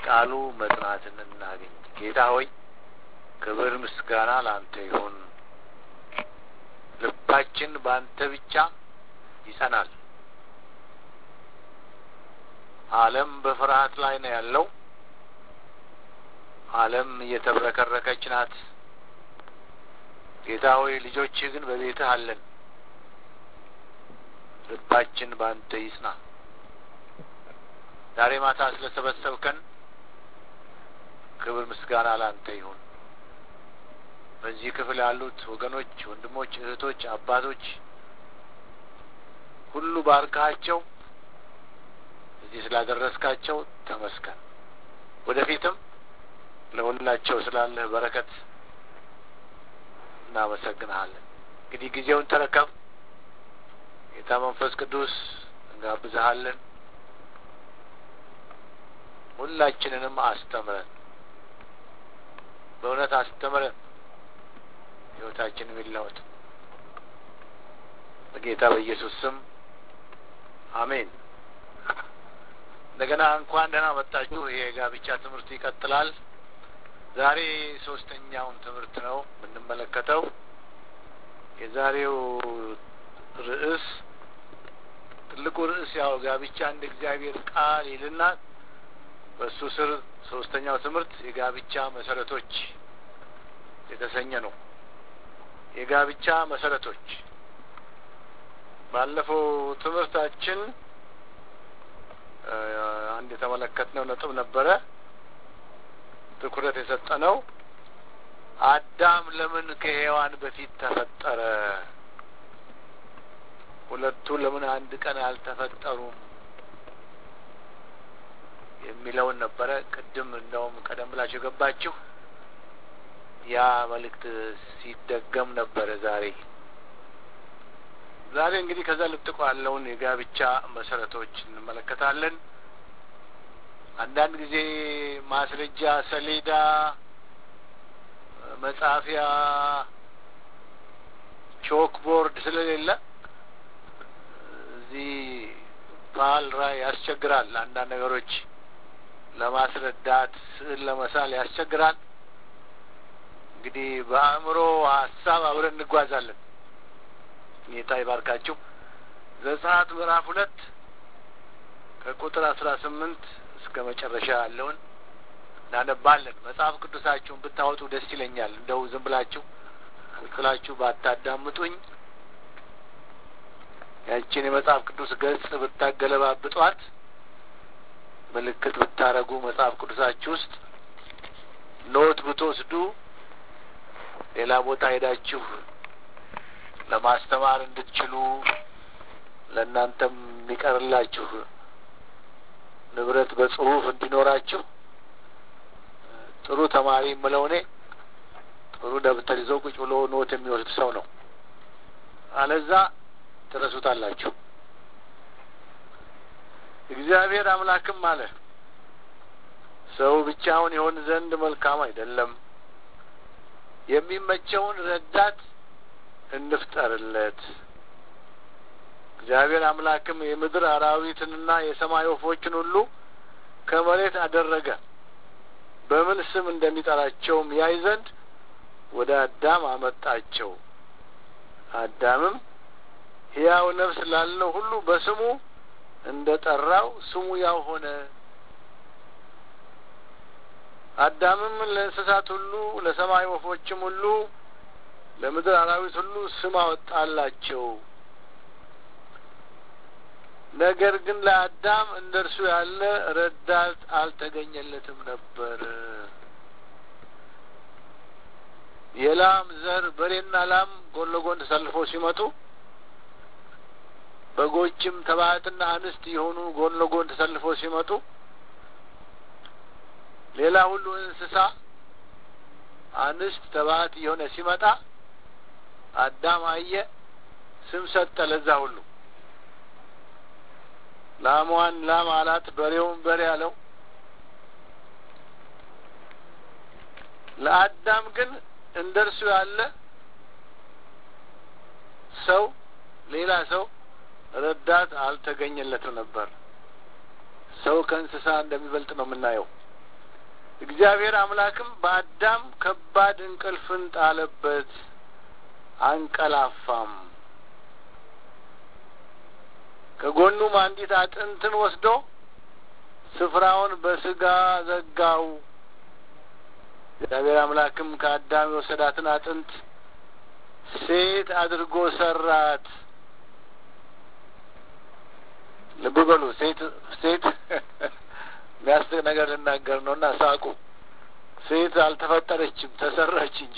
በቃሉ መጽናትን እናገኝ። ጌታ ሆይ ክብር ምስጋና ለአንተ ይሁን። ልባችን በአንተ ብቻ ይጸናል። ዓለም በፍርሃት ላይ ነው ያለው። ዓለም እየተብረከረከች ናት። ጌታ ሆይ ልጆችህ ግን በቤትህ አለን። ልባችን በአንተ ይጽና። ዛሬ ማታ ስለ ሰበሰብከን ክብር ምስጋና ለአንተ ይሁን። በዚህ ክፍል ያሉት ወገኖች፣ ወንድሞች፣ እህቶች፣ አባቶች ሁሉ ባርካቸው። እዚህ ስላደረስካቸው ተመስገን። ወደፊትም ለሁላቸው ስላለህ በረከት እናመሰግንሃለን። እንግዲህ ጊዜውን ተረከብ። ጌታ መንፈስ ቅዱስ እንጋብዝሃለን። ሁላችንንም አስተምረን፣ በእውነት አስተምረን፣ ሕይወታችንም ይለወጥ። በጌታ በኢየሱስ ስም አሜን። እንደገና እንኳን ደህና መጣችሁ። ይሄ የጋብቻ ትምህርት ይቀጥላል። ዛሬ ሶስተኛውን ትምህርት ነው የምንመለከተው። የዛሬው ርዕስ ትልቁ ርዕስ ያው ጋብቻ እንደ እግዚአብሔር ቃል ይልና በእሱ ስር ሶስተኛው ትምህርት የጋብቻ መሰረቶች የተሰኘ ነው። የጋብቻ መሰረቶች ባለፈው ትምህርታችን አንድ የተመለከትነው ነጥብ ነበረ። ትኩረት የሰጠነው አዳም ለምን ከሔዋን በፊት ተፈጠረ? ሁለቱ ለምን አንድ ቀን አልተፈጠሩም? የሚለውን ነበረ። ቅድም እንደውም ቀደም ብላችሁ የገባችሁ ያ መልእክት ሲደገም ነበረ። ዛሬ ዛሬ እንግዲህ ከዛ ልጥቆ ያለውን የጋብቻ መሰረቶች እንመለከታለን። አንዳንድ ጊዜ ማስረጃ ሰሌዳ፣ መጻፊያ፣ ቾክ ቦርድ ስለሌለ እዚህ ባህል ራይ ያስቸግራል። አንዳንድ ነገሮች ለማስረዳት ስዕል ለመሳል ያስቸግራል። እንግዲህ በአእምሮ ሀሳብ አብረን እንጓዛለን። ጌታ ይባርካችሁ። ዘጸአት ምዕራፍ ሁለት ከቁጥር አስራ ስምንት እስከ መጨረሻ ያለውን እናነባለን። መጽሐፍ ቅዱሳችሁን ብታወጡ ደስ ይለኛል። እንደው ዝም ብላችሁ ቁጭላችሁ ባታዳምጡኝ ያችን የመጽሐፍ ቅዱስ ገጽ ብታገለባብጧት ምልክት ብታረጉ መጽሐፍ ቅዱሳችሁ ውስጥ ኖት ብትወስዱ ሌላ ቦታ ሄዳችሁ ለማስተማር እንድትችሉ ለእናንተም የሚቀርላችሁ ንብረት በጽሁፍ እንዲኖራችሁ ጥሩ ተማሪ የምለው እኔ ጥሩ ደብተር ይዘው ቁጭ ብሎ ኖት የሚወስድ ሰው ነው። አለዛ ትረሱታላችሁ። እግዚአብሔር አምላክም አለ ሰው ብቻውን ይሆን ዘንድ መልካም አይደለም፣ የሚመቸውን ረዳት እንፍጠርለት። እግዚአብሔር አምላክም የምድር አራዊትንና የሰማይ ወፎችን ሁሉ ከመሬት አደረገ፣ በምን ስም እንደሚጠራቸውም ያይ ዘንድ ወደ አዳም አመጣቸው። አዳምም ሕያው ነፍስ ላለው ሁሉ በስሙ እንደ ጠራው ስሙ ያው ሆነ። አዳምም ለእንስሳት ሁሉ፣ ለሰማይ ወፎችም ሁሉ፣ ለምድር አራዊት ሁሉ ስም አወጣላቸው። ነገር ግን ለአዳም እንደ እርሱ ያለ ረዳት አልተገኘለትም ነበር። የላም ዘር በሬና ላም ጎን ለጎን ተሰልፈው ሲመጡ በጎችም ተባዕትና አንስት የሆኑ ጎን ለጎን ተሰልፈው ሲመጡ ሌላ ሁሉ እንስሳ አንስት ተባዕት የሆነ ሲመጣ አዳም አየ፣ ስም ሰጠ ለዛ ሁሉ። ላሟን ላም አላት፣ በሬውን በሬ አለው። ለአዳም ግን እንደ እርሱ ያለ ሰው ሌላ ሰው ረዳት አልተገኘለትም ነበር። ሰው ከእንስሳ እንደሚበልጥ ነው የምናየው። እግዚአብሔር አምላክም በአዳም ከባድ እንቅልፍን ጣለበት፣ አንቀላፋም። ከጎኑም አንዲት አጥንትን ወስዶ ስፍራውን በስጋ ዘጋው። እግዚአብሔር አምላክም ከአዳም የወሰዳትን አጥንት ሴት አድርጎ ሰራት። ልብ በሉ ሴት ሴት የሚያስቅ ነገር ልናገር ነው እና ሳቁ። ሴት አልተፈጠረችም ተሰራች እንጂ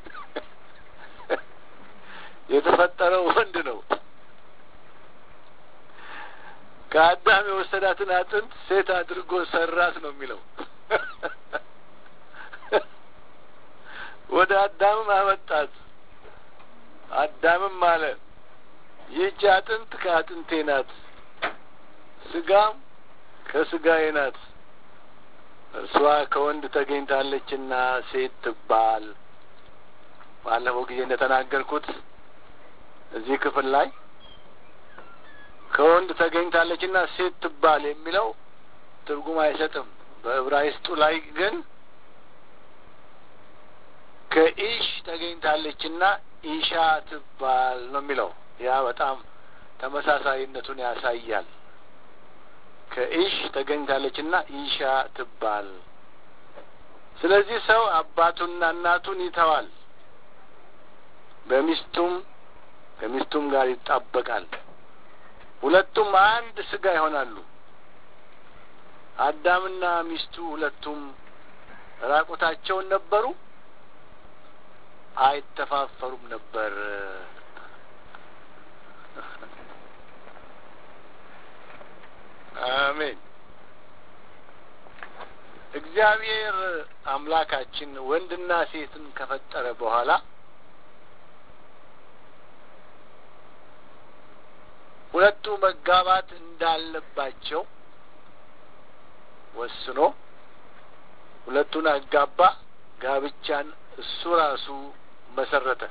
የተፈጠረው ወንድ ነው። ከአዳም የወሰዳትን አጥንት ሴት አድርጎ ሰራት ነው የሚለው። ወደ አዳምም አመጣት። አዳምም አለ ይህች አጥንት ከአጥንቴ ናት፣ ስጋም ከስጋዬ ናት። እርሷ ከወንድ ተገኝታለችና ሴት ትባል። ባለፈው ጊዜ እንደተናገርኩት እዚህ ክፍል ላይ ከወንድ ተገኝታለችና ሴት ትባል የሚለው ትርጉም አይሰጥም። በዕብራይስጡ ላይ ግን ከኢሽ ተገኝታለችና ኢሻ ትባል ነው የሚለው። ያ በጣም ተመሳሳይነቱን ያሳያል። ከኢሽ ተገኝታለችና ኢሻ ትባል። ስለዚህ ሰው አባቱንና እናቱን ይተዋል፣ በሚስቱም ከሚስቱም ጋር ይጣበቃል፣ ሁለቱም አንድ ስጋ ይሆናሉ። አዳምና ሚስቱ ሁለቱም ራቁታቸውን ነበሩ፣ አይተፋፈሩም ነበር። አሜን። እግዚአብሔር አምላካችን ወንድና ሴትን ከፈጠረ በኋላ ሁለቱ መጋባት እንዳለባቸው ወስኖ ሁለቱን አጋባ። ጋብቻን እሱ ራሱ መሰረተ።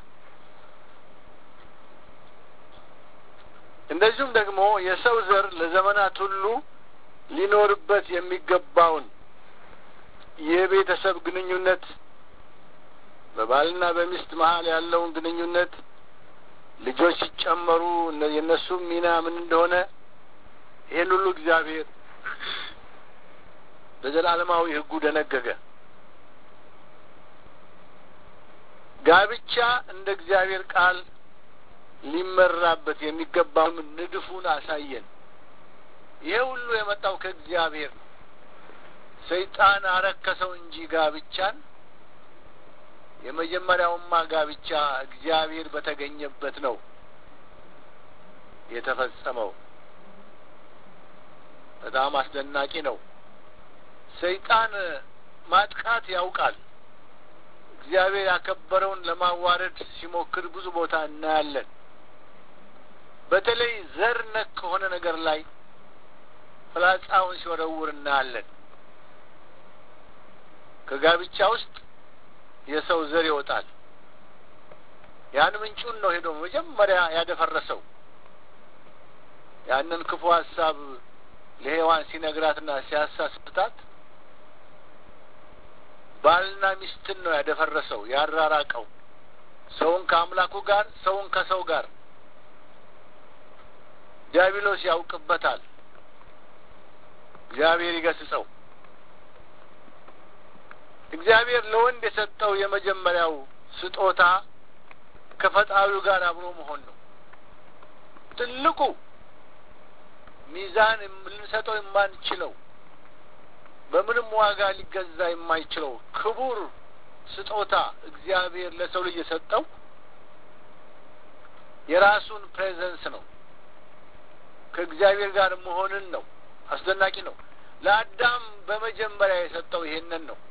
እንደዚሁም ደግሞ የሰው ዘር ለዘመናት ሁሉ ሊኖርበት የሚገባውን የቤተሰብ ግንኙነት በባልና በሚስት መሀል ያለውን ግንኙነት ልጆች ሲጨመሩ የእነሱ ሚና ምን እንደሆነ ይህን ሁሉ እግዚአብሔር በዘላለማዊ ሕጉ ደነገገ። ጋብቻ እንደ እግዚአብሔር ቃል ሊመራበት የሚገባውን ንድፉን አሳየን። ይሄ ሁሉ የመጣው ከእግዚአብሔር ነው። ሰይጣን አረከሰው እንጂ ጋብቻን የመጀመሪያውማ ጋብቻ እግዚአብሔር በተገኘበት ነው የተፈጸመው። በጣም አስደናቂ ነው። ሰይጣን ማጥቃት ያውቃል። እግዚአብሔር ያከበረውን ለማዋረድ ሲሞክር ብዙ ቦታ እናያለን። በተለይ ዘር ነክ ከሆነ ነገር ላይ ፍላጻውን ሲወረውር እናያለን። ከጋብቻ ውስጥ የሰው ዘር ይወጣል። ያን ምንጩን ነው ሄዶ መጀመሪያ ያደፈረሰው። ያንን ክፉ ሀሳብ ለሔዋን ሲነግራትና ሲያሳስታት ባልና ሚስትን ነው ያደፈረሰው፣ ያራራቀው ሰውን ከአምላኩ ጋር፣ ሰውን ከሰው ጋር። ዲያብሎስ ያውቅበታል። እግዚአብሔር ይገስጸው። እግዚአብሔር ለወንድ የሰጠው የመጀመሪያው ስጦታ ከፈጣሪው ጋር አብሮ መሆን ነው። ትልቁ ሚዛን ልንሰጠው የማንችለው በምንም ዋጋ ሊገዛ የማይችለው ክቡር ስጦታ እግዚአብሔር ለሰው ልጅ የሰጠው የራሱን ፕሬዘንስ ነው። ከእግዚአብሔር ጋር መሆንን ነው። አስደናቂ ነው። ለአዳም በመጀመሪያ የሰጠው ይሄንን ነው።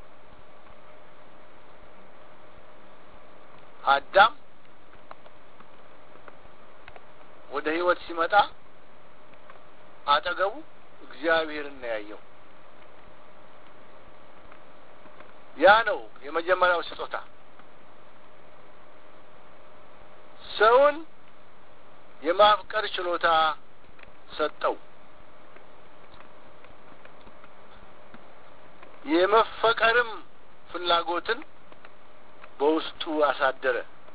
አዳም ወደ ሕይወት ሲመጣ አጠገቡ እግዚአብሔርን ነው ያየው። ያ ነው የመጀመሪያው ስጦታ። ሰውን የማፍቀር ችሎታ ሰጠው። የመፈቀርም ፍላጎትን በውስጡ አሳደረ።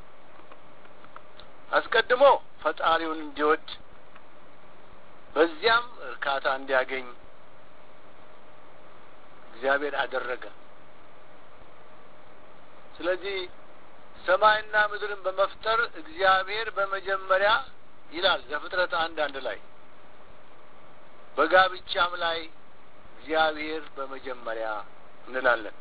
አስቀድሞ ፈጣሪውን እንዲወድ በዚያም እርካታ እንዲያገኝ እግዚአብሔር አደረገ። ስለዚህ ሰማይና ምድርን በመፍጠር እግዚአብሔር በመጀመሪያ ይላል ዘፍጥረት አንድ አንድ ላይ በጋብቻም ላይ እግዚአብሔር በመጀመሪያ እንላለን።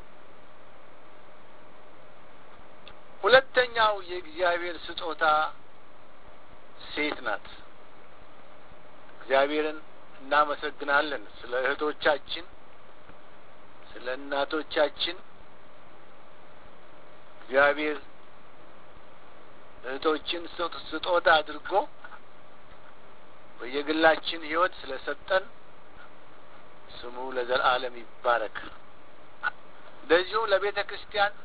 ሁለተኛው የእግዚአብሔር ስጦታ ሴት ናት። እግዚአብሔርን እናመሰግናለን ስለ እህቶቻችን፣ ስለ እናቶቻችን እግዚአብሔር እህቶችን ስጦታ አድርጎ በየግላችን ሕይወት ስለሰጠን ስሙ ለዘላለም ይባረክ። እንደዚሁም ለቤተ ክርስቲያን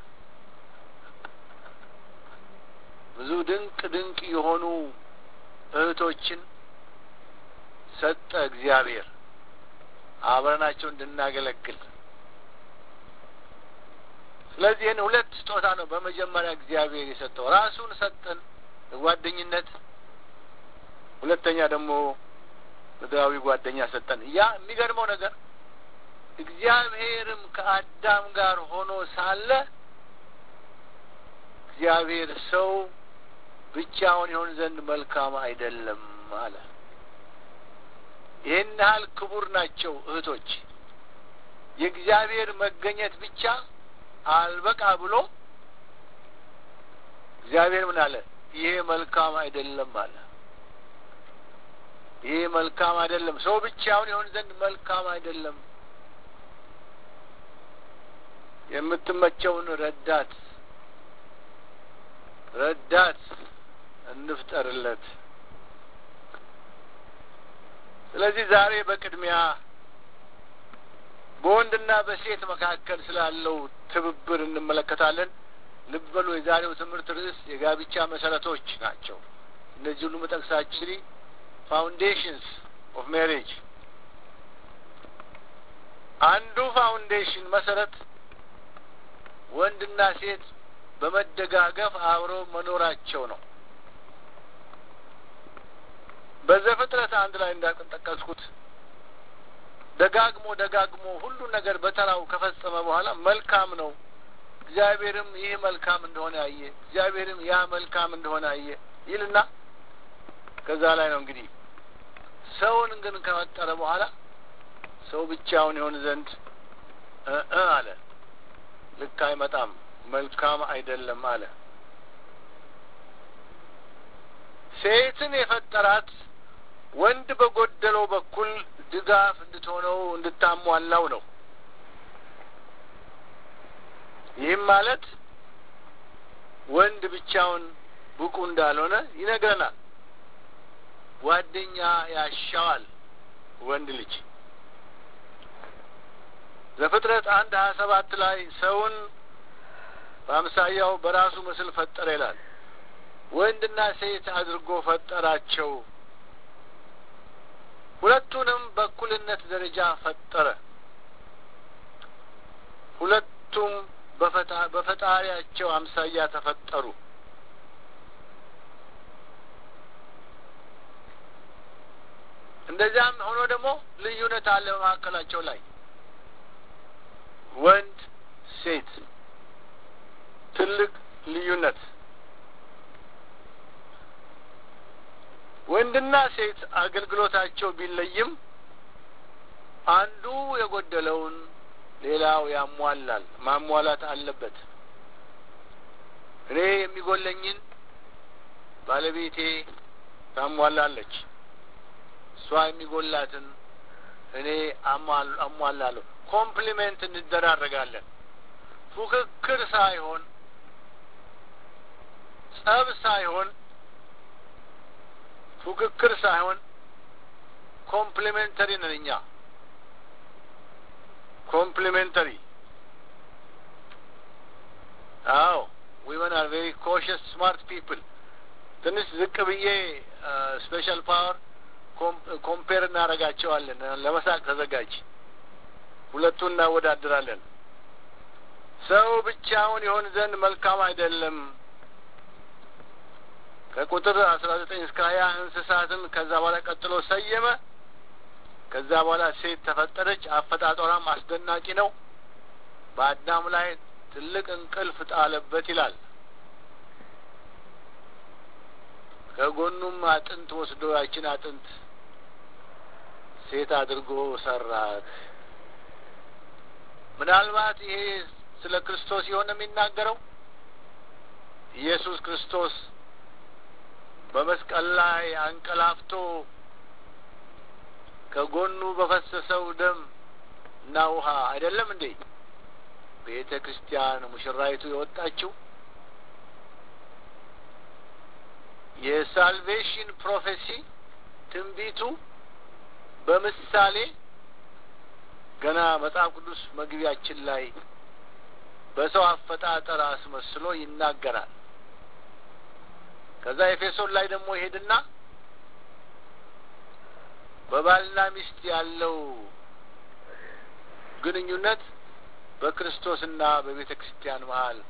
ብዙ ድንቅ ድንቅ የሆኑ እህቶችን ሰጠ እግዚአብሔር አብረናቸው እንድናገለግል። ስለዚህ ይህን ሁለት ስጦታ ነው በመጀመሪያ እግዚአብሔር የሰጠው። ራሱን ሰጠን ጓደኝነት፣ ሁለተኛ ደግሞ ምድራዊ ጓደኛ ሰጠን። ያ የሚገርመው ነገር እግዚአብሔርም ከአዳም ጋር ሆኖ ሳለ እግዚአብሔር ሰው ብቻውን ይሆን ዘንድ መልካም አይደለም አለ። ይህን ያህል ክቡር ናቸው እህቶች። የእግዚአብሔር መገኘት ብቻ አልበቃ ብሎ እግዚአብሔር ምን አለ? ይሄ መልካም አይደለም አለ። ይሄ መልካም አይደለም፣ ሰው ብቻውን ይሆን ዘንድ መልካም አይደለም። የምትመቸውን ረዳት ረዳት እንፍጠርለት። ስለዚህ ዛሬ በቅድሚያ በወንድና በሴት መካከል ስላለው ትብብር እንመለከታለን። ልብ በሉ፣ የዛሬው ትምህርት ርዕስ የጋብቻ መሰረቶች ናቸው። እነዚህ ሁሉ መጠቅሳችን ፋውንዴሽንስ ኦፍ ሜሬጅ አንዱ ፋውንዴሽን መሰረት ወንድና ሴት በመደጋገፍ አብረው መኖራቸው ነው። በዘፍጥረት አንድ ላይ እንዳጠቀስኩት ደጋግሞ ደጋግሞ ሁሉ ነገር በተራው ከፈጸመ በኋላ መልካም ነው፣ እግዚአብሔርም ይህ መልካም እንደሆነ አየ፣ እግዚአብሔርም ያ መልካም እንደሆነ አየ ይልና ከዛ ላይ ነው እንግዲህ ሰውን ግን ከፈጠረ በኋላ ሰው ብቻውን ይሆን ዘንድ እ አለ ልክ አይመጣም፣ መልካም አይደለም አለ። ሴትን የፈጠራት ወንድ በጎደለው በኩል ድጋፍ እንድትሆነው እንድታሟላው ነው። ይህም ማለት ወንድ ብቻውን ብቁ እንዳልሆነ ይነግረናል። ጓደኛ ያሻዋል ወንድ ልጅ። ዘፍጥረት አንድ ሀያ ሰባት ላይ ሰውን በአምሳያው በራሱ ምስል ፈጠረ ይላል። ወንድና ሴት አድርጎ ፈጠራቸው። ሁለቱንም በእኩልነት ደረጃ ፈጠረ። ሁለቱም በፈጣሪያቸው አምሳያ ተፈጠሩ። እንደዚያም ሆኖ ደግሞ ልዩነት አለ በመካከላቸው ላይ ወንድ ሴት ትልቅ ልዩነት ወንድና ሴት አገልግሎታቸው ቢለይም አንዱ የጎደለውን ሌላው ያሟላል፣ ማሟላት አለበት። እኔ የሚጎለኝን ባለቤቴ ታሟላለች፣ እሷ የሚጎላትን እኔ አሟላለሁ። ኮምፕሊሜንት እንደራረጋለን። ፉክክር ሳይሆን ጸብ ሳይሆን ፉክክር ሳይሆን ኮምፕሊሜንተሪ ነን እኛ። ኮምፕሊሜንተሪ አዎ ዊመን አር ቬሪ ኮሽስ ስማርት ፒፕል። ትንሽ ዝቅ ብዬ ስፔሻል ፓወር ኮምፔር እናደርጋቸዋለን። ለመሳቅ ተዘጋጅ። ሁለቱን እናወዳድራለን። ሰው ብቻውን ይሆን ዘንድ መልካም አይደለም። ከቁጥር አስራ ዘጠኝ እስከ ሀያ እንስሳትን ከዛ በኋላ ቀጥሎ ሰየመ። ከዛ በኋላ ሴት ተፈጠረች። አፈጣጠሯም አስደናቂ ነው። በአዳም ላይ ትልቅ እንቅልፍ ጣለበት ይላል። ከጎኑም አጥንት ወስዶ ያችን አጥንት ሴት አድርጎ ሰራት። ምናልባት ይሄ ስለ ክርስቶስ የሆነ የሚናገረው ኢየሱስ ክርስቶስ በመስቀል ላይ አንቀላፍቶ ከጎኑ በፈሰሰው ደም እና ውሃ አይደለም እንዴ ቤተ ክርስቲያን ሙሽራይቱ የወጣችው? የሳልቬሽን ፕሮፌሲ ትንቢቱ በምሳሌ ገና መጽሐፍ ቅዱስ መግቢያችን ላይ በሰው አፈጣጠር አስመስሎ ይናገራል። ከዛ ኤፌሶን ላይ ደግሞ ይሄድና በባልና ሚስት ያለው ግንኙነት በክርስቶስና በቤተ ክርስቲያን መሀል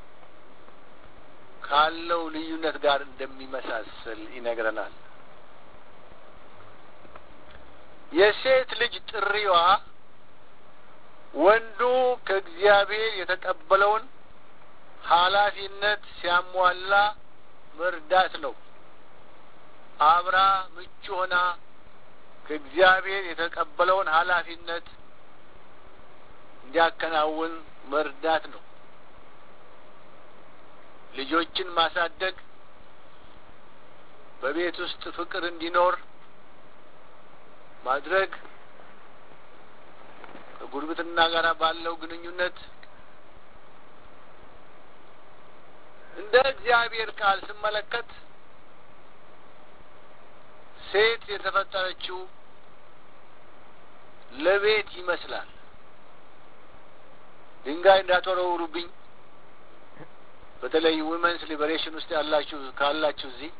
ካለው ልዩነት ጋር እንደሚመሳሰል ይነግረናል። የሴት ልጅ ጥሪዋ ወንዱ ከእግዚአብሔር የተቀበለውን ኃላፊነት ሲያሟላ መርዳት ነው። አብራ ምቹ ሆና ከእግዚአብሔር የተቀበለውን ኃላፊነት እንዲያከናውን መርዳት ነው። ልጆችን ማሳደግ፣ በቤት ውስጥ ፍቅር እንዲኖር ማድረግ፣ ከጉርብትና ጋር ባለው ግንኙነት እንደ እግዚአብሔር ቃል ስመለከት ሴት የተፈጠረችው ለቤት ይመስላል። ድንጋይ እንዳትወረውሩብኝ። በተለይ ዊመንስ ሊበሬሽን ውስጥ ያላችሁ ካላችሁ እዚህ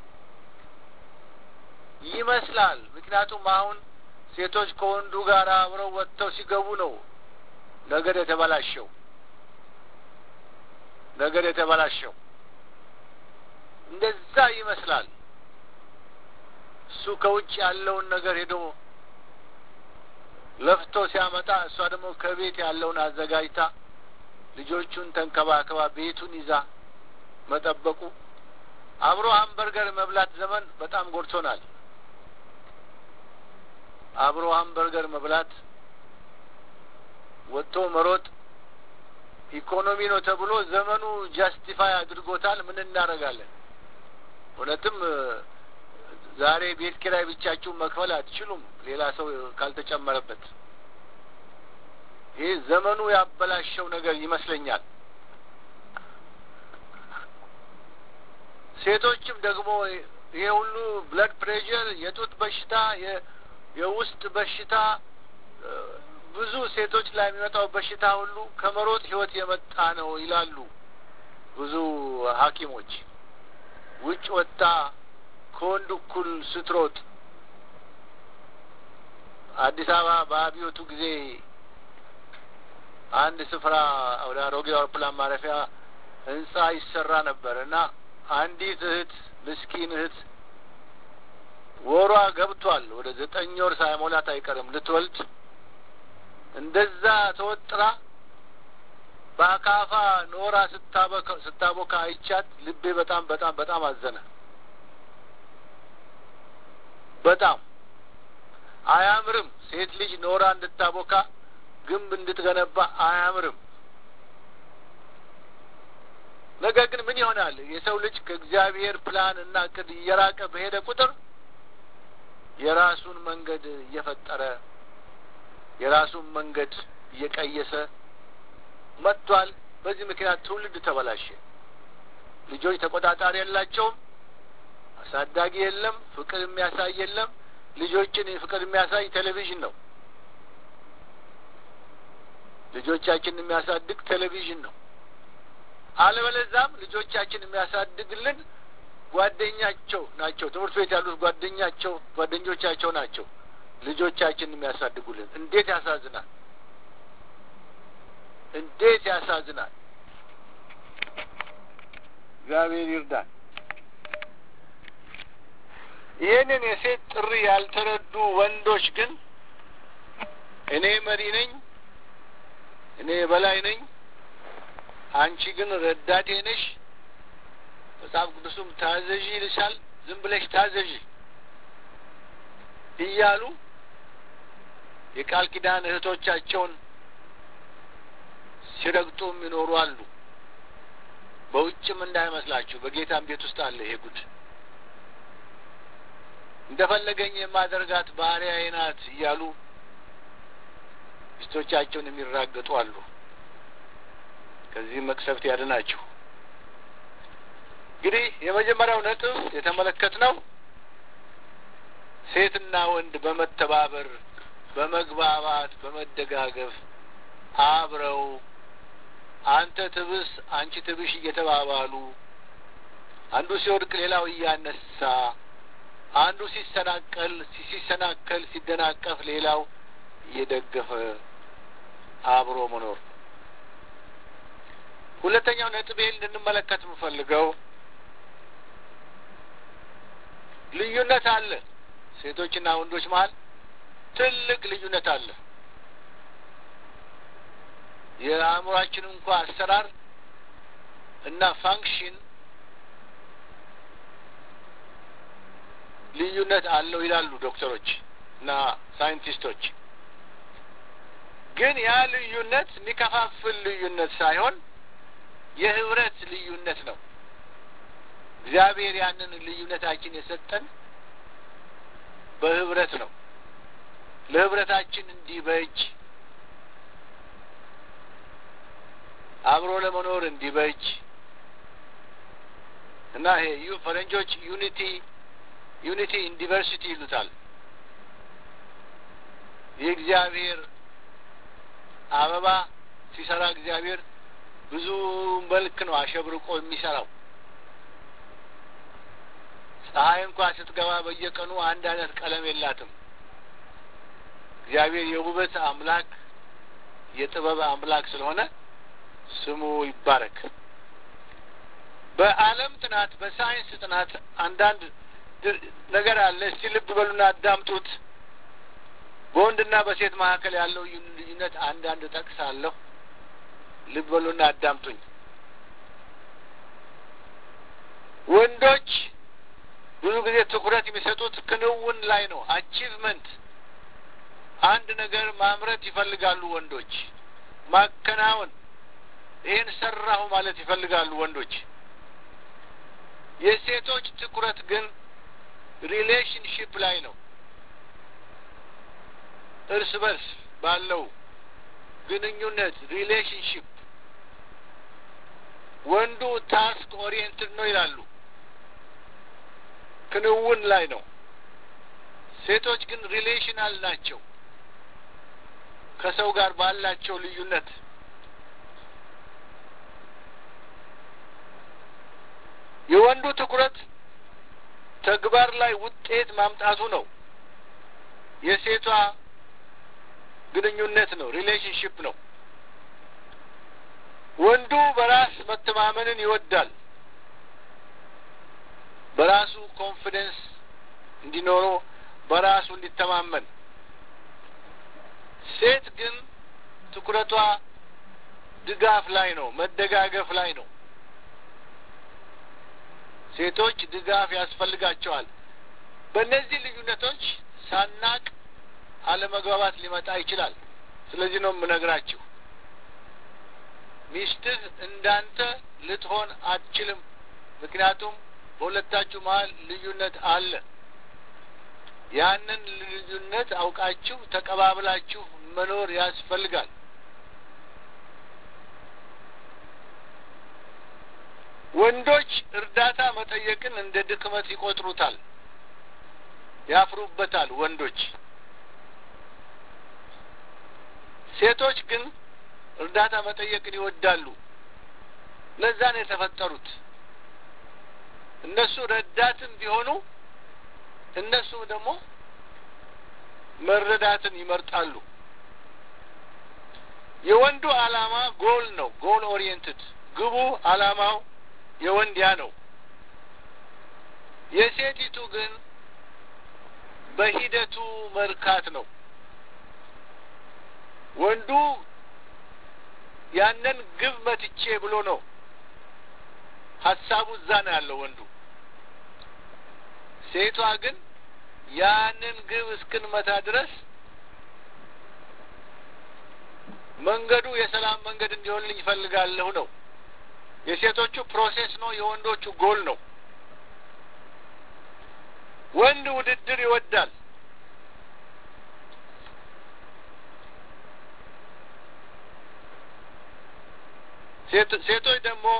ይመስላል። ምክንያቱም አሁን ሴቶች ከወንዱ ጋር አብረው ወጥተው ሲገቡ ነው ነገር የተበላሸው ነገር የተበላሸው እንደዛ ይመስላል። እሱ ከውጭ ያለውን ነገር ሄዶ ለፍቶ ሲያመጣ እሷ ደግሞ ከቤት ያለውን አዘጋጅታ ልጆቹን ተንከባክባ ቤቱን ይዛ መጠበቁ አብሮ ሀምበርገር መብላት ዘመን በጣም ጎድቶናል። አብሮ ሀምበርገር መብላት ወጥቶ መሮጥ ኢኮኖሚ ነው ተብሎ ዘመኑ ጃስቲፋይ አድርጎታል። ምን እናደርጋለን? እውነትም ዛሬ ቤት ኪራይ ብቻችሁን መክፈል አትችሉም፣ ሌላ ሰው ካልተጨመረበት። ይህ ዘመኑ ያበላሸው ነገር ይመስለኛል። ሴቶችም ደግሞ ይሄ ሁሉ ብለድ ፕሬሽር፣ የጡት በሽታ፣ የውስጥ በሽታ ብዙ ሴቶች ላይ የሚመጣው በሽታ ሁሉ ከመሮጥ ህይወት የመጣ ነው ይላሉ ብዙ ሐኪሞች። ውጭ ወጥታ ከወንድ እኩል ስትሮጥ አዲስ አበባ በአብዮቱ ጊዜ አንድ ስፍራ ወደ አሮጌ አውሮፕላን ማረፊያ ህንጻ ይሰራ ነበር እና አንዲት እህት ምስኪን እህት ወሯ ገብቷል። ወደ ዘጠኝ ወር ሳይሞላት አይቀርም ልትወልድ። እንደዛ ተወጥራ በአካፋ ኖራ ስታቦካ አይቻት ልቤ በጣም በጣም በጣም አዘነ። በጣም አያምርም። ሴት ልጅ ኖራ እንድታቦካ ግንብ እንድትገነባ አያምርም። ነገር ግን ምን ይሆናል? የሰው ልጅ ከእግዚአብሔር ፕላን እና እቅድ እየራቀ በሄደ ቁጥር የራሱን መንገድ እየፈጠረ የራሱን መንገድ እየቀየሰ መጥቷል። በዚህ ምክንያት ትውልድ ተበላሸ። ልጆች ተቆጣጣሪ የላቸውም። አሳዳጊ የለም። ፍቅር የሚያሳይ የለም። ልጆችን ፍቅር የሚያሳይ ቴሌቪዥን ነው። ልጆቻችን የሚያሳድግ ቴሌቪዥን ነው። አለበለዛም ልጆቻችን የሚያሳድግልን ጓደኛቸው ናቸው። ትምህርት ቤት ያሉት ጓደኛቸው ጓደኞቻቸው ናቸው ልጆቻችን የሚያሳድጉልን። እንዴት ያሳዝናል! እንዴት ያሳዝናል! እግዚአብሔር ይርዳል። ይህንን የሴት ጥሪ ያልተረዱ ወንዶች ግን እኔ መሪ ነኝ፣ እኔ በላይ ነኝ፣ አንቺ ግን ረዳቴ ነሽ፣ መጽሐፍ ቅዱሱም ታዘዥ ይልሻል፣ ዝም ብለሽ ታዘዥ እያሉ የቃል ኪዳን እህቶቻቸውን ሲረግጡ የሚኖሩ አሉ። በውጭም እንዳይመስላችሁ በጌታም ቤት ውስጥ አለ ይሄ ጉድ። እንደፈለገኝ የማደርጋት ባሪያዬ ናት እያሉ ሚስቶቻቸውን የሚራገጡ አሉ። ከዚህ መቅሰፍት ያድናችሁ። እንግዲህ የመጀመሪያው ነጥብ የተመለከትነው ሴትና ወንድ በመተባበር በመግባባት በመደጋገፍ አብረው አንተ ትብስ አንቺ ትብሽ እየተባባሉ አንዱ ሲወድቅ ሌላው እያነሳ አንዱ ሲሰናቀል ሲሰናከል ሲደናቀፍ ሌላው እየደገፈ አብሮ መኖር። ሁለተኛው ነጥቤ እንድንመለከት የምፈልገው ልዩነት አለ። ሴቶችና ወንዶች መሀል ትልቅ ልዩነት አለ። የአእምሯችን እንኳ አሰራር እና ፋንክሽን ልዩነት አለው ይላሉ ዶክተሮች እና ሳይንቲስቶች። ግን ያ ልዩነት የሚከፋፍል ልዩነት ሳይሆን የህብረት ልዩነት ነው። እግዚአብሔር ያንን ልዩነታችን የሰጠን በህብረት ነው። ለህብረታችን እንዲበጅ አብሮ ለመኖር እንዲበጅ እና ይሄ ዩ ፈረንጆች ዩኒቲ ዩኒቲ ኢን ዲቨርሲቲ ይሉታል። የእግዚአብሔር አበባ ሲሰራ እግዚአብሔር ብዙ መልክ ነው አሸብርቆ የሚሰራው። ፀሐይ እንኳ ስትገባ በየቀኑ አንድ አይነት ቀለም የላትም። እግዚአብሔር የውበት አምላክ የጥበብ አምላክ ስለሆነ ስሙ ይባረክ። በዓለም ጥናት በሳይንስ ጥናት አንዳንድ ነገር አለ። እስቲ ልብ በሉና አዳምጡት። በወንድና በሴት መካከል ያለው ልዩነት አንዳንድ ጠቅሳለሁ። ልብ በሉና አዳምጡኝ። ወንዶች ብዙ ጊዜ ትኩረት የሚሰጡት ክንውን ላይ ነው። አቺቭመንት፣ አንድ ነገር ማምረት ይፈልጋሉ ወንዶች። ማከናወን፣ ይህን ሰራሁ ማለት ይፈልጋሉ ወንዶች። የሴቶች ትኩረት ግን ሪሌሽንሽፕ ላይ ነው። እርስ በርስ ባለው ግንኙነት ሪሌሽንሽፕ። ወንዱ ታስክ ኦሪየንትድ ነው ይላሉ፣ ክንውን ላይ ነው። ሴቶች ግን ሪሌሽናል ናቸው ከሰው ጋር ባላቸው ልዩነት የወንዱ ትኩረት ተግባር ላይ ውጤት ማምጣቱ ነው። የሴቷ ግንኙነት ነው፣ ሪሌሽንሽፕ ነው። ወንዱ በራስ መተማመንን ይወዳል። በራሱ ኮንፊደንስ እንዲኖረው በራሱ እንዲተማመን። ሴት ግን ትኩረቷ ድጋፍ ላይ ነው፣ መደጋገፍ ላይ ነው። ሴቶች ድጋፍ ያስፈልጋቸዋል። በእነዚህ ልዩነቶች ሳናቅ አለመግባባት ሊመጣ ይችላል። ስለዚህ ነው የምነግራችሁ፣ ሚስትህ እንዳንተ ልትሆን አትችልም። ምክንያቱም በሁለታችሁ መሀል ልዩነት አለ። ያንን ልዩነት አውቃችሁ ተቀባብላችሁ መኖር ያስፈልጋል። ወንዶች እርዳታ መጠየቅን እንደ ድክመት ይቆጥሩታል፣ ያፍሩበታል። ወንዶች ሴቶች ግን እርዳታ መጠየቅን ይወዳሉ። ለዛ ነው የተፈጠሩት። እነሱ ረዳትም ቢሆኑ እነሱ ደግሞ መረዳትን ይመርጣሉ። የወንዱ ዓላማ ጎል ነው። ጎል ኦሪየንትድ ግቡ ዓላማው የወንድ ያ ነው። የሴቲቱ ግን በሂደቱ መርካት ነው። ወንዱ ያንን ግብ መትቼ ብሎ ነው ሀሳቡ እዛ ነው ያለው ወንዱ። ሴቷ ግን ያንን ግብ እስክንመታ ድረስ መንገዱ የሰላም መንገድ እንዲሆንልኝ ይፈልጋለሁ ነው። የሴቶቹ ፕሮሴስ ነው፣ የወንዶቹ ጎል ነው። ወንድ ውድድር ይወዳል። ሴቶች ደግሞ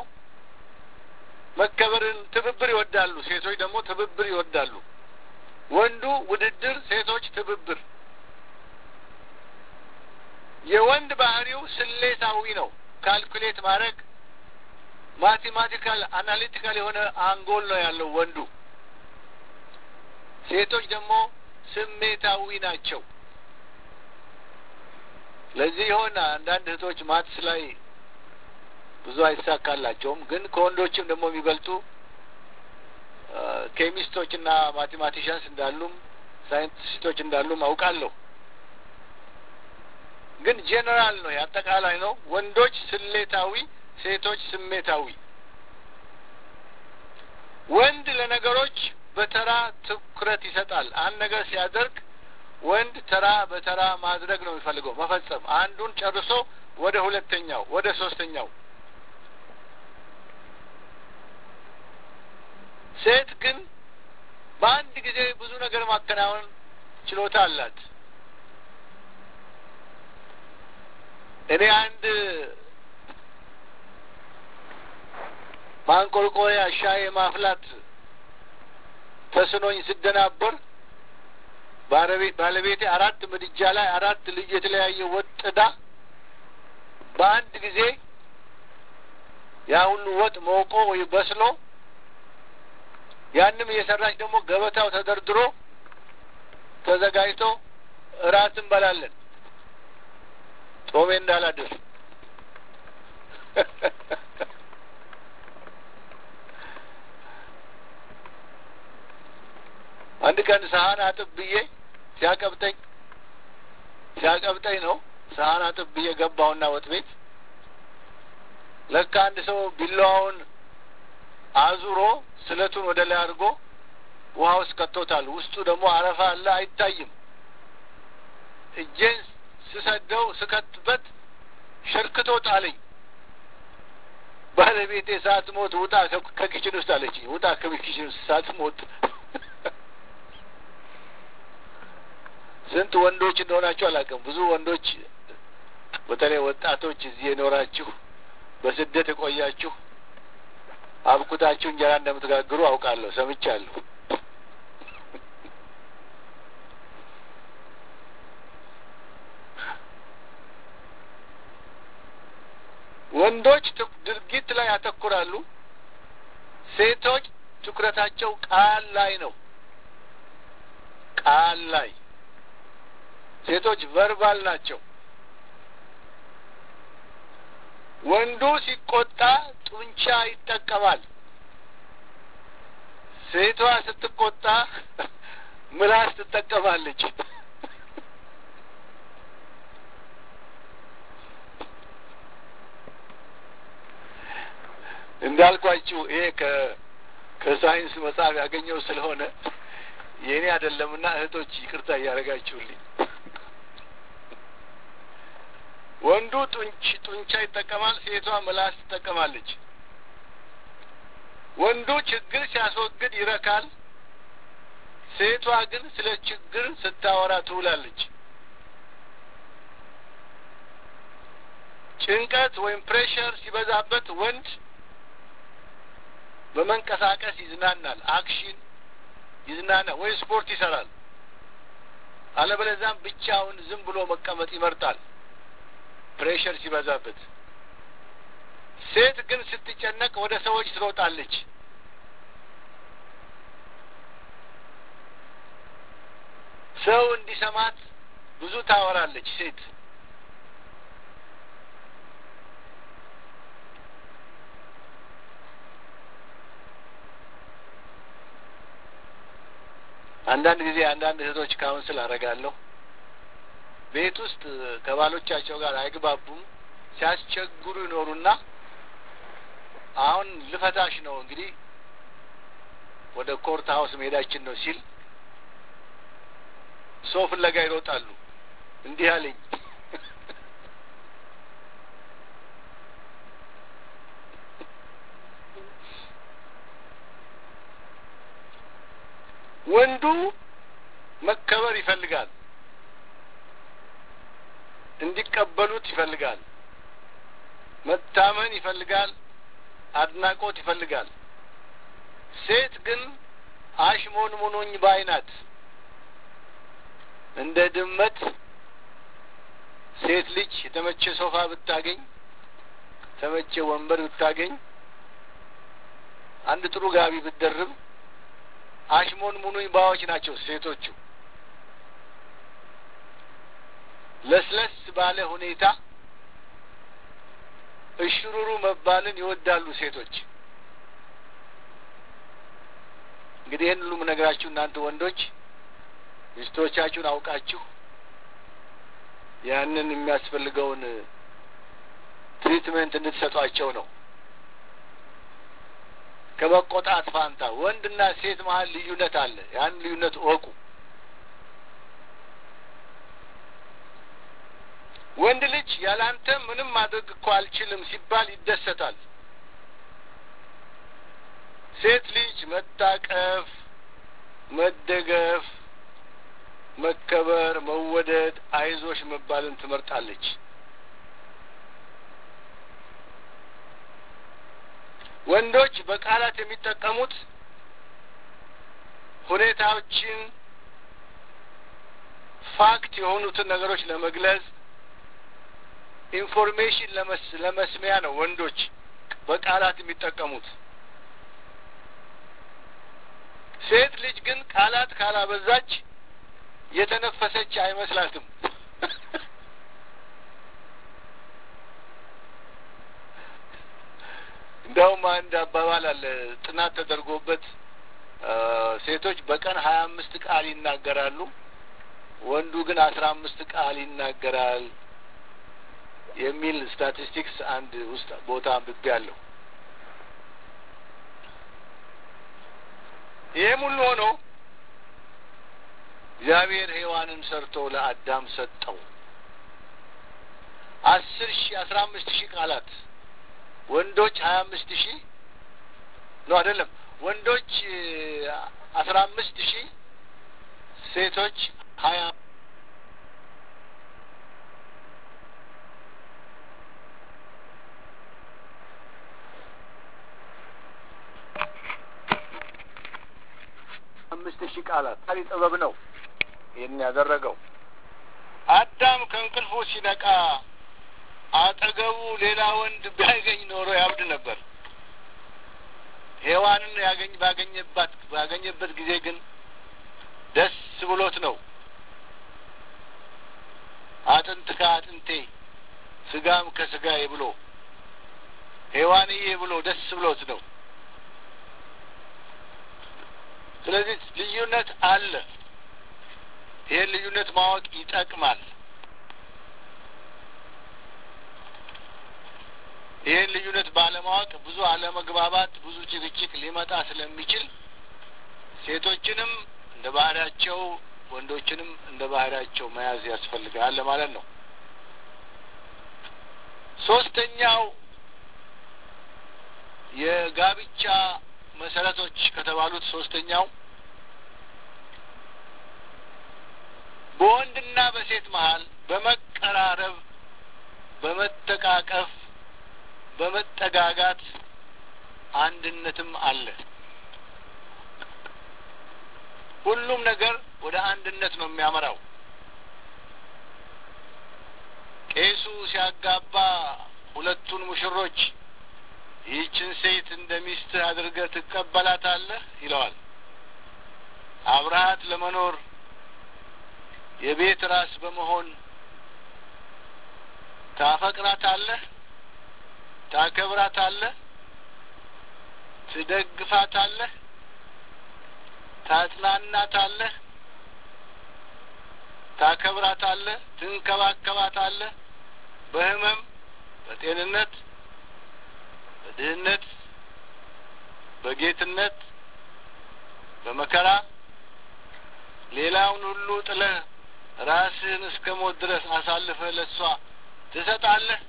መከበርን፣ ትብብር ይወዳሉ። ሴቶች ደግሞ ትብብር ይወዳሉ። ወንዱ ውድድር፣ ሴቶች ትብብር። የወንድ ባህሪው ስሌታዊ ነው። ካልኩሌት ማድረግ ማቴማቲካል አናሊቲካል የሆነ አንጎል ነው ያለው ወንዱ። ሴቶች ደግሞ ስሜታዊ ናቸው። ለዚህ የሆነ አንዳንድ እህቶች ማትስ ላይ ብዙ አይሳካላቸውም። ግን ከወንዶችም ደግሞ የሚበልጡ ኬሚስቶች እና ማቴማቲሽያንስ እንዳሉም ሳይንቲስቶች እንዳሉም አውቃለሁ። ግን ጄኔራል ነው፣ የአጠቃላይ ነው። ወንዶች ስሌታዊ፣ ሴቶች ስሜታዊ። ወንድ ለነገሮች በተራ ትኩረት ይሰጣል። አንድ ነገር ሲያደርግ ወንድ ተራ በተራ ማድረግ ነው የሚፈልገው፣ መፈጸም። አንዱን ጨርሶ ወደ ሁለተኛው፣ ወደ ሶስተኛው። ሴት ግን በአንድ ጊዜ ብዙ ነገር ማከናወን ችሎታ አላት። እኔ አንድ ማንቆርቆሪያ ሻይ ማፍላት ተስኖኝ ስደናበር ባለቤቴ አራት ምድጃ ላይ አራት ልዩ የተለያየ ወጥ ጥዳ በአንድ ጊዜ ያ ሁሉ ወጥ መውቆ ወይ በስሎ ያንም እየሰራች ደግሞ ገበታው ተደርድሮ ተዘጋጅቶ እራት እንበላለን። ጾሜ እንዳላድር አንድ ቀን ሰሀን አጥብ ብዬ ሲያቀብጠኝ ሲያቀብጠኝ ነው ሰሀን አጥብ ብዬ ገባሁና ወጥ ቤት ለካ አንድ ሰው ቢላዋውን አዙሮ ስለቱን ወደ ላይ አድርጎ ውሃ ውስጥ ከቶታል። ውስጡ ደግሞ አረፋ አለ፣ አይታይም። እጄን ስሰደው ስከትበት ሸርክቶ ጣለኝ። ባለቤቴ ሳትሞት ውጣ ከኪችን ውስጥ አለችኝ። ውጣ ከኪችን ውስጥ ሳትሞት። ስንት ወንዶች እንደሆናችሁ አላውቅም። ብዙ ወንዶች በተለይ ወጣቶች እዚህ የኖራችሁ በስደት የቆያችሁ አብኩታችሁ እንጀራ እንደምትጋግሩ አውቃለሁ፣ ሰምቻለሁ። ወንዶች ድርጊት ላይ ያተኩራሉ። ሴቶች ትኩረታቸው ቃል ላይ ነው። ቃል ላይ ሴቶች ቨርባል ናቸው። ወንዱ ሲቆጣ ጡንቻ ይጠቀማል። ሴቷ ስትቆጣ ምላስ ትጠቀማለች። እንዳልኳችሁ ይሄ ከ ከሳይንስ መጽሐፍ ያገኘው ስለሆነ የእኔ አይደለምና እህቶች ይቅርታ እያደረጋችሁልኝ። ወንዱ ጡንች ጡንቻ ይጠቀማል፣ ሴቷ ምላስ ትጠቀማለች። ወንዱ ችግር ሲያስወግድ ይረካል፣ ሴቷ ግን ስለ ችግር ስታወራ ትውላለች። ጭንቀት ወይም ፕሬሸር ሲበዛበት ወንድ በመንቀሳቀስ ይዝናናል፣ አክሽን ይዝናናል ወይ ስፖርት ይሰራል። አለበለዚያም ብቻውን ዝም ብሎ መቀመጥ ይመርጣል ፕሬሸር ሲበዛበት። ሴት ግን ስትጨነቅ ወደ ሰዎች ትሮጣለች። ሰው እንዲሰማት ብዙ ታወራለች ሴት። አንዳንድ ጊዜ አንዳንድ እህቶች ካውንስል አደርጋለሁ። ቤት ውስጥ ከባሎቻቸው ጋር አይግባቡም፣ ሲያስቸግሩ ይኖሩና አሁን ልፈታሽ ነው እንግዲህ ወደ ኮርት ሀውስ መሄዳችን ነው ሲል ሰው ፍለጋ ይሮጣሉ። እንዲህ አለኝ ወንዱ መከበር ይፈልጋል፣ እንዲቀበሉት ይፈልጋል፣ መታመን ይፈልጋል፣ አድናቆት ይፈልጋል። ሴት ግን አሽሞንሙኖኝ ባይ ናት። እንደ ድመት ሴት ልጅ የተመቸ ሶፋ ብታገኝ፣ የተመቸ ወንበር ብታገኝ፣ አንድ ጥሩ ጋቢ ብትደርብ አሽሞን ሙኑኝ ባዎች ናቸው ሴቶቹ። ለስለስ ባለ ሁኔታ እሽሩሩ መባልን ይወዳሉ ሴቶች። እንግዲህ ይህን ሁሉ የምነግራችሁ እናንተ ወንዶች ሚስቶቻችሁን አውቃችሁ ያንን የሚያስፈልገውን ትሪትመንት እንድትሰጧቸው ነው። ከመቆጣት ፋንታ ወንድና ሴት መሀል ልዩነት አለ። ያን ልዩነት እወቁ። ወንድ ልጅ ያላንተ ምንም ማድረግ እኮ አልችልም ሲባል ይደሰታል። ሴት ልጅ መታቀፍ፣ መደገፍ፣ መከበር፣ መወደድ፣ አይዞሽ መባልን ትመርጣለች። ወንዶች በቃላት የሚጠቀሙት ሁኔታዎችን ፋክት የሆኑትን ነገሮች ለመግለጽ ኢንፎርሜሽን ለመስሚያ ነው። ወንዶች በቃላት የሚጠቀሙት። ሴት ልጅ ግን ቃላት ካላበዛች የተነፈሰች አይመስላትም። እንዲያውም አንድ አባባል አለ ጥናት ተደርጎበት ሴቶች በቀን ሀያ አምስት ቃል ይናገራሉ፣ ወንዱ ግን አስራ አምስት ቃል ይናገራል የሚል ስታቲስቲክስ አንድ ውስጥ ቦታ አንብቤ አለሁ። ይህም ሁሉ ሆኖ እግዚአብሔር ሔዋንን ሰርቶ ለአዳም ሰጠው። አስር ሺህ አስራ አምስት ሺህ ቃላት ወንዶች ሀያ አምስት ሺህ ነው አይደለም፣ ወንዶች አስራ አምስት ሺህ ሴቶች ሀያ አምስት ሺህ ቃላት ታሪ ጥበብ ነው ይህን ያደረገው። አዳም ከእንቅልፉ ሲነቃ አጠገቡ ሌላ ወንድ ቢያገኝ ኖሮ ያብድ ነበር። ሔዋንን ያገኝ ባገኘባት ባገኘበት ጊዜ ግን ደስ ብሎት ነው። አጥንት ከአጥንቴ ስጋም ከስጋዬ ብሎ ሔዋንዬ ብሎ ደስ ብሎት ነው። ስለዚህ ልዩነት አለ። ይህን ልዩነት ማወቅ ይጠቅማል። ይህን ልዩነት ባለማወቅ ብዙ አለመግባባት፣ ብዙ ጭቅጭቅ ሊመጣ ስለሚችል ሴቶችንም እንደ ባህሪያቸው ወንዶችንም እንደ ባህሪያቸው መያዝ ያስፈልጋል ለማለት ነው። ሶስተኛው የጋብቻ መሰረቶች ከተባሉት ሶስተኛው በወንድና በሴት መሀል በመቀራረብ፣ በመተቃቀፍ፣ በመጠጋጋት አንድነትም አለ። ሁሉም ነገር ወደ አንድነት ነው የሚያመራው። ቄሱ ሲያጋባ ሁለቱን ሙሽሮች ይህችን ሴት እንደ ሚስትህ አድርገህ ትቀበላታለህ ይለዋል። አብረሃት ለመኖር የቤት ራስ በመሆን ታፈቅራታለህ፣ ታከብራታለህ፣ ትደግፋታለህ፣ ታጽናናታለህ፣ ታከብራታለህ፣ ትንከባከባታለህ። በህመም፣ በጤንነት፣ በድህነት፣ በጌትነት፣ በመከራ ሌላውን ሁሉ ጥለህ ራስህን እስከ ሞት ድረስ አሳልፈህ ለሷ ትሰጣለህ።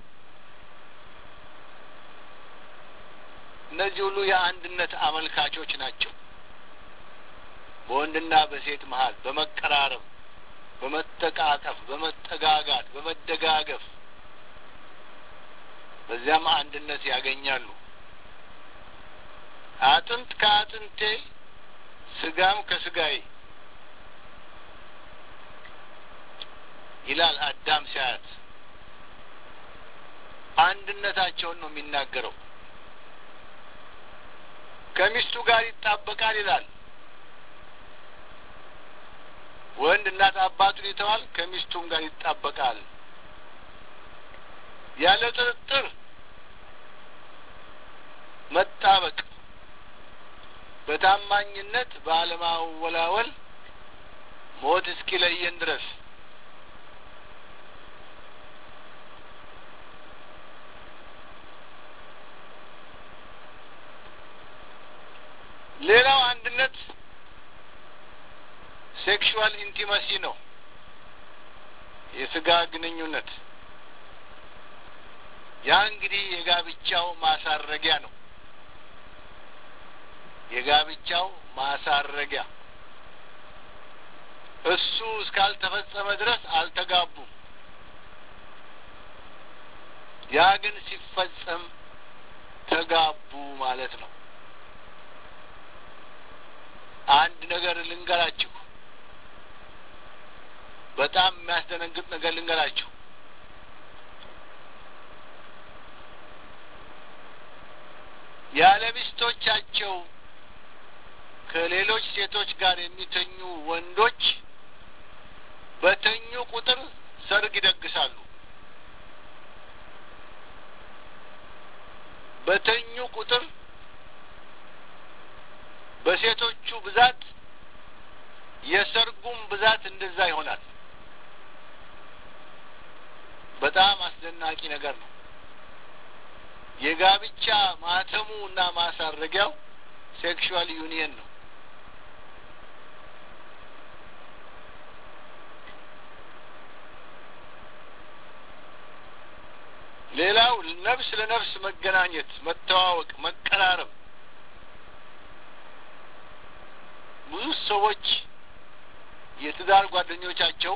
እነዚህ ሁሉ የአንድነት አመልካቾች ናቸው። በወንድና በሴት መሀል በመቀራረብ፣ በመተቃቀፍ፣ በመጠጋጋት፣ በመደጋገፍ በዚያም አንድነት ያገኛሉ። አጥንት ከአጥንቴ ስጋም ከስጋዬ ይላል አዳም ሲያያት። አንድነታቸውን ነው የሚናገረው። ከሚስቱ ጋር ይጣበቃል ይላል። ወንድ እናት አባቱን ይተዋል፣ ከሚስቱም ጋር ይጣበቃል። ያለ ጥርጥር መጣበቅ፣ በታማኝነት ባለማወላወል ሞት እስኪለየን ድረስ ሌላው አንድነት ሴክሹዋል ኢንቲመሲ ነው። የስጋ ግንኙነት ያ እንግዲህ የጋብቻው ማሳረጊያ ነው። የጋብቻው ማሳረጊያ እሱ እስካልተፈጸመ ድረስ አልተጋቡም። ያ ግን ሲፈጸም ተጋቡ ማለት ነው። አንድ ነገር ልንገራችሁ፣ በጣም የሚያስደነግጥ ነገር ልንገራችሁ። ያለ ሚስቶቻቸው ከሌሎች ሴቶች ጋር የሚተኙ ወንዶች በተኙ ቁጥር ሰርግ ይደግሳሉ። በተኙ ቁጥር በሴቶቹ ብዛት የሰርጉም ብዛት እንደዛ ይሆናል። በጣም አስደናቂ ነገር ነው። የጋብቻ ማተሙ እና ማሳረጊያው ሴክሹዋል ዩኒየን ነው። ሌላው ነፍስ ለነፍስ መገናኘት፣ መተዋወቅ፣ መቀራረብ ብዙ ሰዎች የትዳር ጓደኞቻቸው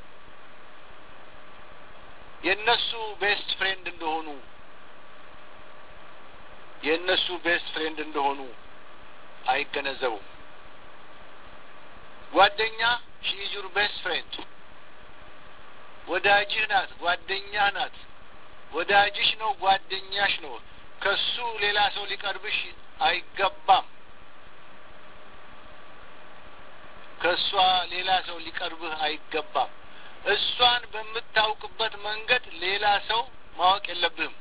የእነሱ ቤስት ፍሬንድ እንደሆኑ የእነሱ ቤስት ፍሬንድ እንደሆኑ አይገነዘቡም። ጓደኛ ሺ ኢዝ ዩር ቤስት ፍሬንድ፣ ወዳጅህ ናት፣ ጓደኛህ ናት፣ ወዳጅሽ ነው፣ ጓደኛሽ ነው። ከሱ ሌላ ሰው ሊቀርብሽ አይገባም። ከእሷ ሌላ ሰው ሊቀርብህ አይገባም። እሷን በምታውቅበት መንገድ ሌላ ሰው ማወቅ የለብህም።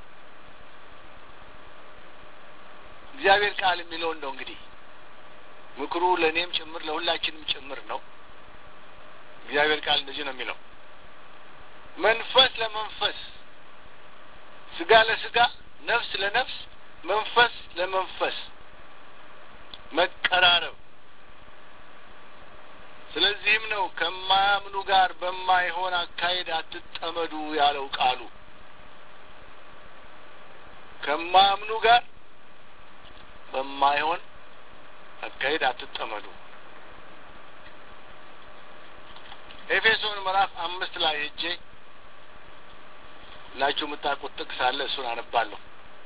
እግዚአብሔር ቃል የሚለው እንደው እንግዲህ ምክሩ ለእኔም ጭምር ለሁላችንም ጭምር ነው። እግዚአብሔር ቃል እንደዚህ ነው የሚለው መንፈስ ለመንፈስ፣ ስጋ ለስጋ፣ ነፍስ ለነፍስ፣ መንፈስ ለመንፈስ መቀራረብ ስለዚህም ነው ከማያምኑ ጋር በማይሆን አካሄድ አትጠመዱ ያለው ቃሉ። ከማያምኑ ጋር በማይሆን አካሄድ አትጠመዱ። ኤፌሶን ምዕራፍ አምስት ላይ ሄጄ ላችሁ የምታውቁት ጥቅስ አለ። እሱን አነባለሁ።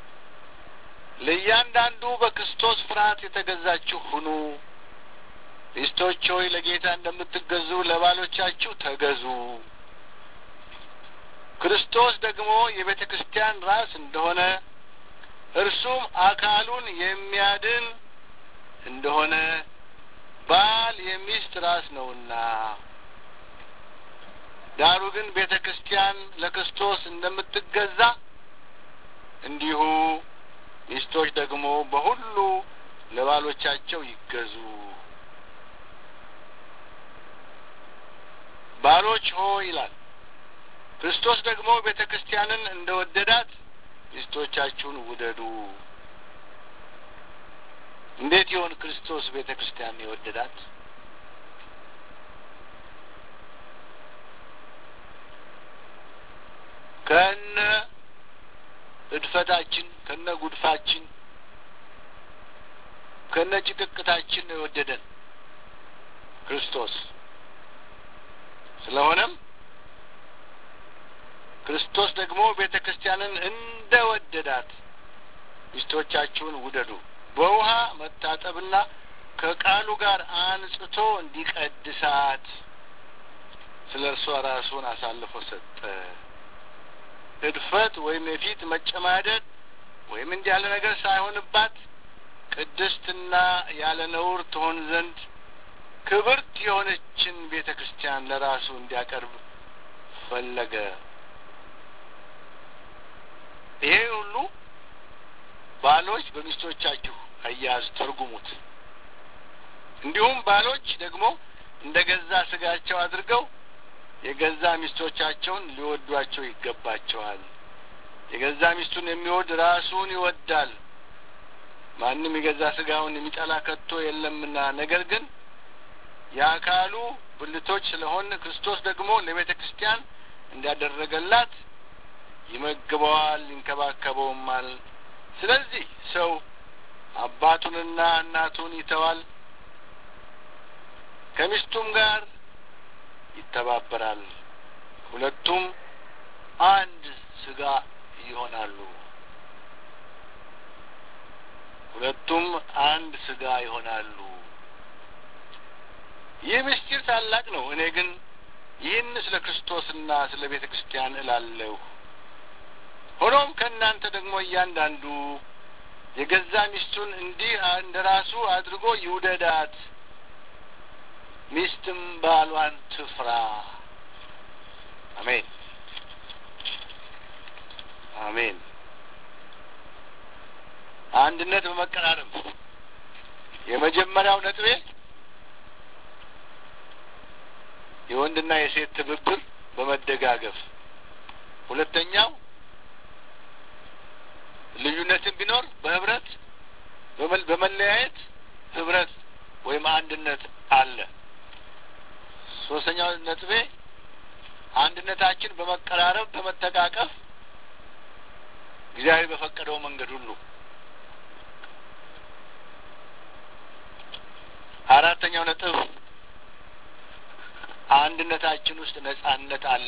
ለእያንዳንዱ በክርስቶስ ፍርሃት የተገዛችሁ ሁኑ ሚስቶች ሆይ ለጌታ እንደምትገዙ ለባሎቻችሁ ተገዙ። ክርስቶስ ደግሞ የቤተ ክርስቲያን ራስ እንደሆነ እርሱም አካሉን የሚያድን እንደሆነ ባል የሚስት ራስ ነውና፣ ዳሩ ግን ቤተ ክርስቲያን ለክርስቶስ እንደምትገዛ እንዲሁ ሚስቶች ደግሞ በሁሉ ለባሎቻቸው ይገዙ ባሎች ሆ ይላል ክርስቶስ ደግሞ ቤተ ክርስቲያንን እንደ ወደዳት ሚስቶቻችሁን ውደዱ። እንዴት ይሆን ክርስቶስ ቤተ ክርስቲያንን የወደዳት? ከነ እድፈታችን ከነ ጉድፋችን ከነ ጭቅቅታችን ነው የወደደን ክርስቶስ። ስለሆነም ክርስቶስ ደግሞ ቤተ ክርስቲያንን እንደ ወደዳት ሚስቶቻችሁን ውደዱ። በውሃ መታጠብና ከቃሉ ጋር አንጽቶ እንዲቀድሳት ስለ እርሷ ራሱን አሳልፎ ሰጠ። እድፈት ወይም የፊት መጨማደድ ወይም እንዲህ ያለ ነገር ሳይሆንባት ቅድስትና ያለ ነውር ትሆን ዘንድ ክብርት የሆነችን ቤተ ክርስቲያን ለራሱ እንዲያቀርብ ፈለገ። ይሄ ሁሉ ባሎች በሚስቶቻችሁ አያያዝ ተርጉሙት። እንዲሁም ባሎች ደግሞ እንደ ገዛ ስጋቸው አድርገው የገዛ ሚስቶቻቸውን ሊወዷቸው ይገባቸዋል። የገዛ ሚስቱን የሚወድ ራሱን ይወዳል። ማንም የገዛ ስጋውን የሚጠላ ከቶ የለምና። ነገር ግን የአካሉ ብልቶች ስለሆን ክርስቶስ ደግሞ ለቤተ ክርስቲያን እንዳደረገላት ይመግበዋል፣ ይንከባከበውማል። ስለዚህ ሰው አባቱንና እናቱን ይተዋል፣ ከሚስቱም ጋር ይተባበራል፣ ሁለቱም አንድ ስጋ ይሆናሉ። ሁለቱም አንድ ስጋ ይሆናሉ። ይህ ምስጢር ታላቅ ነው። እኔ ግን ይህን ስለ ክርስቶስና ስለ ቤተ ክርስቲያን እላለሁ። ሆኖም ከእናንተ ደግሞ እያንዳንዱ የገዛ ሚስቱን እንዲህ እንደ ራሱ አድርጎ ይውደዳት፣ ሚስትም ባሏን ትፍራ። አሜን አሜን። አንድነት በመቀራረብ የመጀመሪያው ነጥቤ የወንድና የሴት ትብብር በመደጋገፍ ሁለተኛው ልዩነትን ቢኖር በህብረት በመለያየት ህብረት ወይም አንድነት አለ። ሶስተኛው ነጥቤ አንድነታችን በመቀራረብ በመተቃቀፍ እግዚአብሔር በፈቀደው መንገድ ሁሉ። አራተኛው ነጥብ አንድነታችን ውስጥ ነጻነት አለ።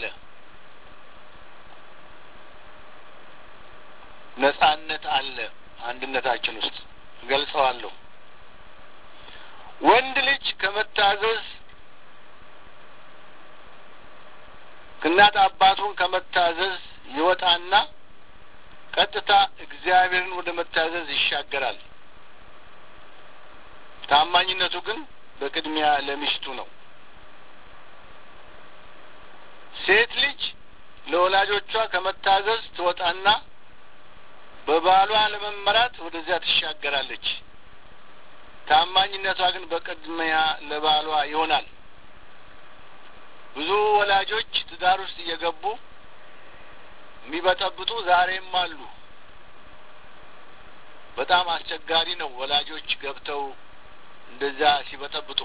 ነጻነት አለ አንድነታችን ውስጥ ገልጸዋለሁ። ወንድ ልጅ ከመታዘዝ እናት አባቱን ከመታዘዝ ይወጣና ቀጥታ እግዚአብሔርን ወደ መታዘዝ ይሻገራል። ታማኝነቱ ግን በቅድሚያ ለሚስቱ ነው። ሴት ልጅ ለወላጆቿ ከመታዘዝ ትወጣና በባሏ ለመመራት ወደዚያ ትሻገራለች። ታማኝነቷ ግን በቅድሚያ ለባሏ ይሆናል። ብዙ ወላጆች ትዳር ውስጥ እየገቡ የሚበጠብጡ ዛሬም አሉ። በጣም አስቸጋሪ ነው ወላጆች ገብተው እንደዚያ ሲበጠብጡ።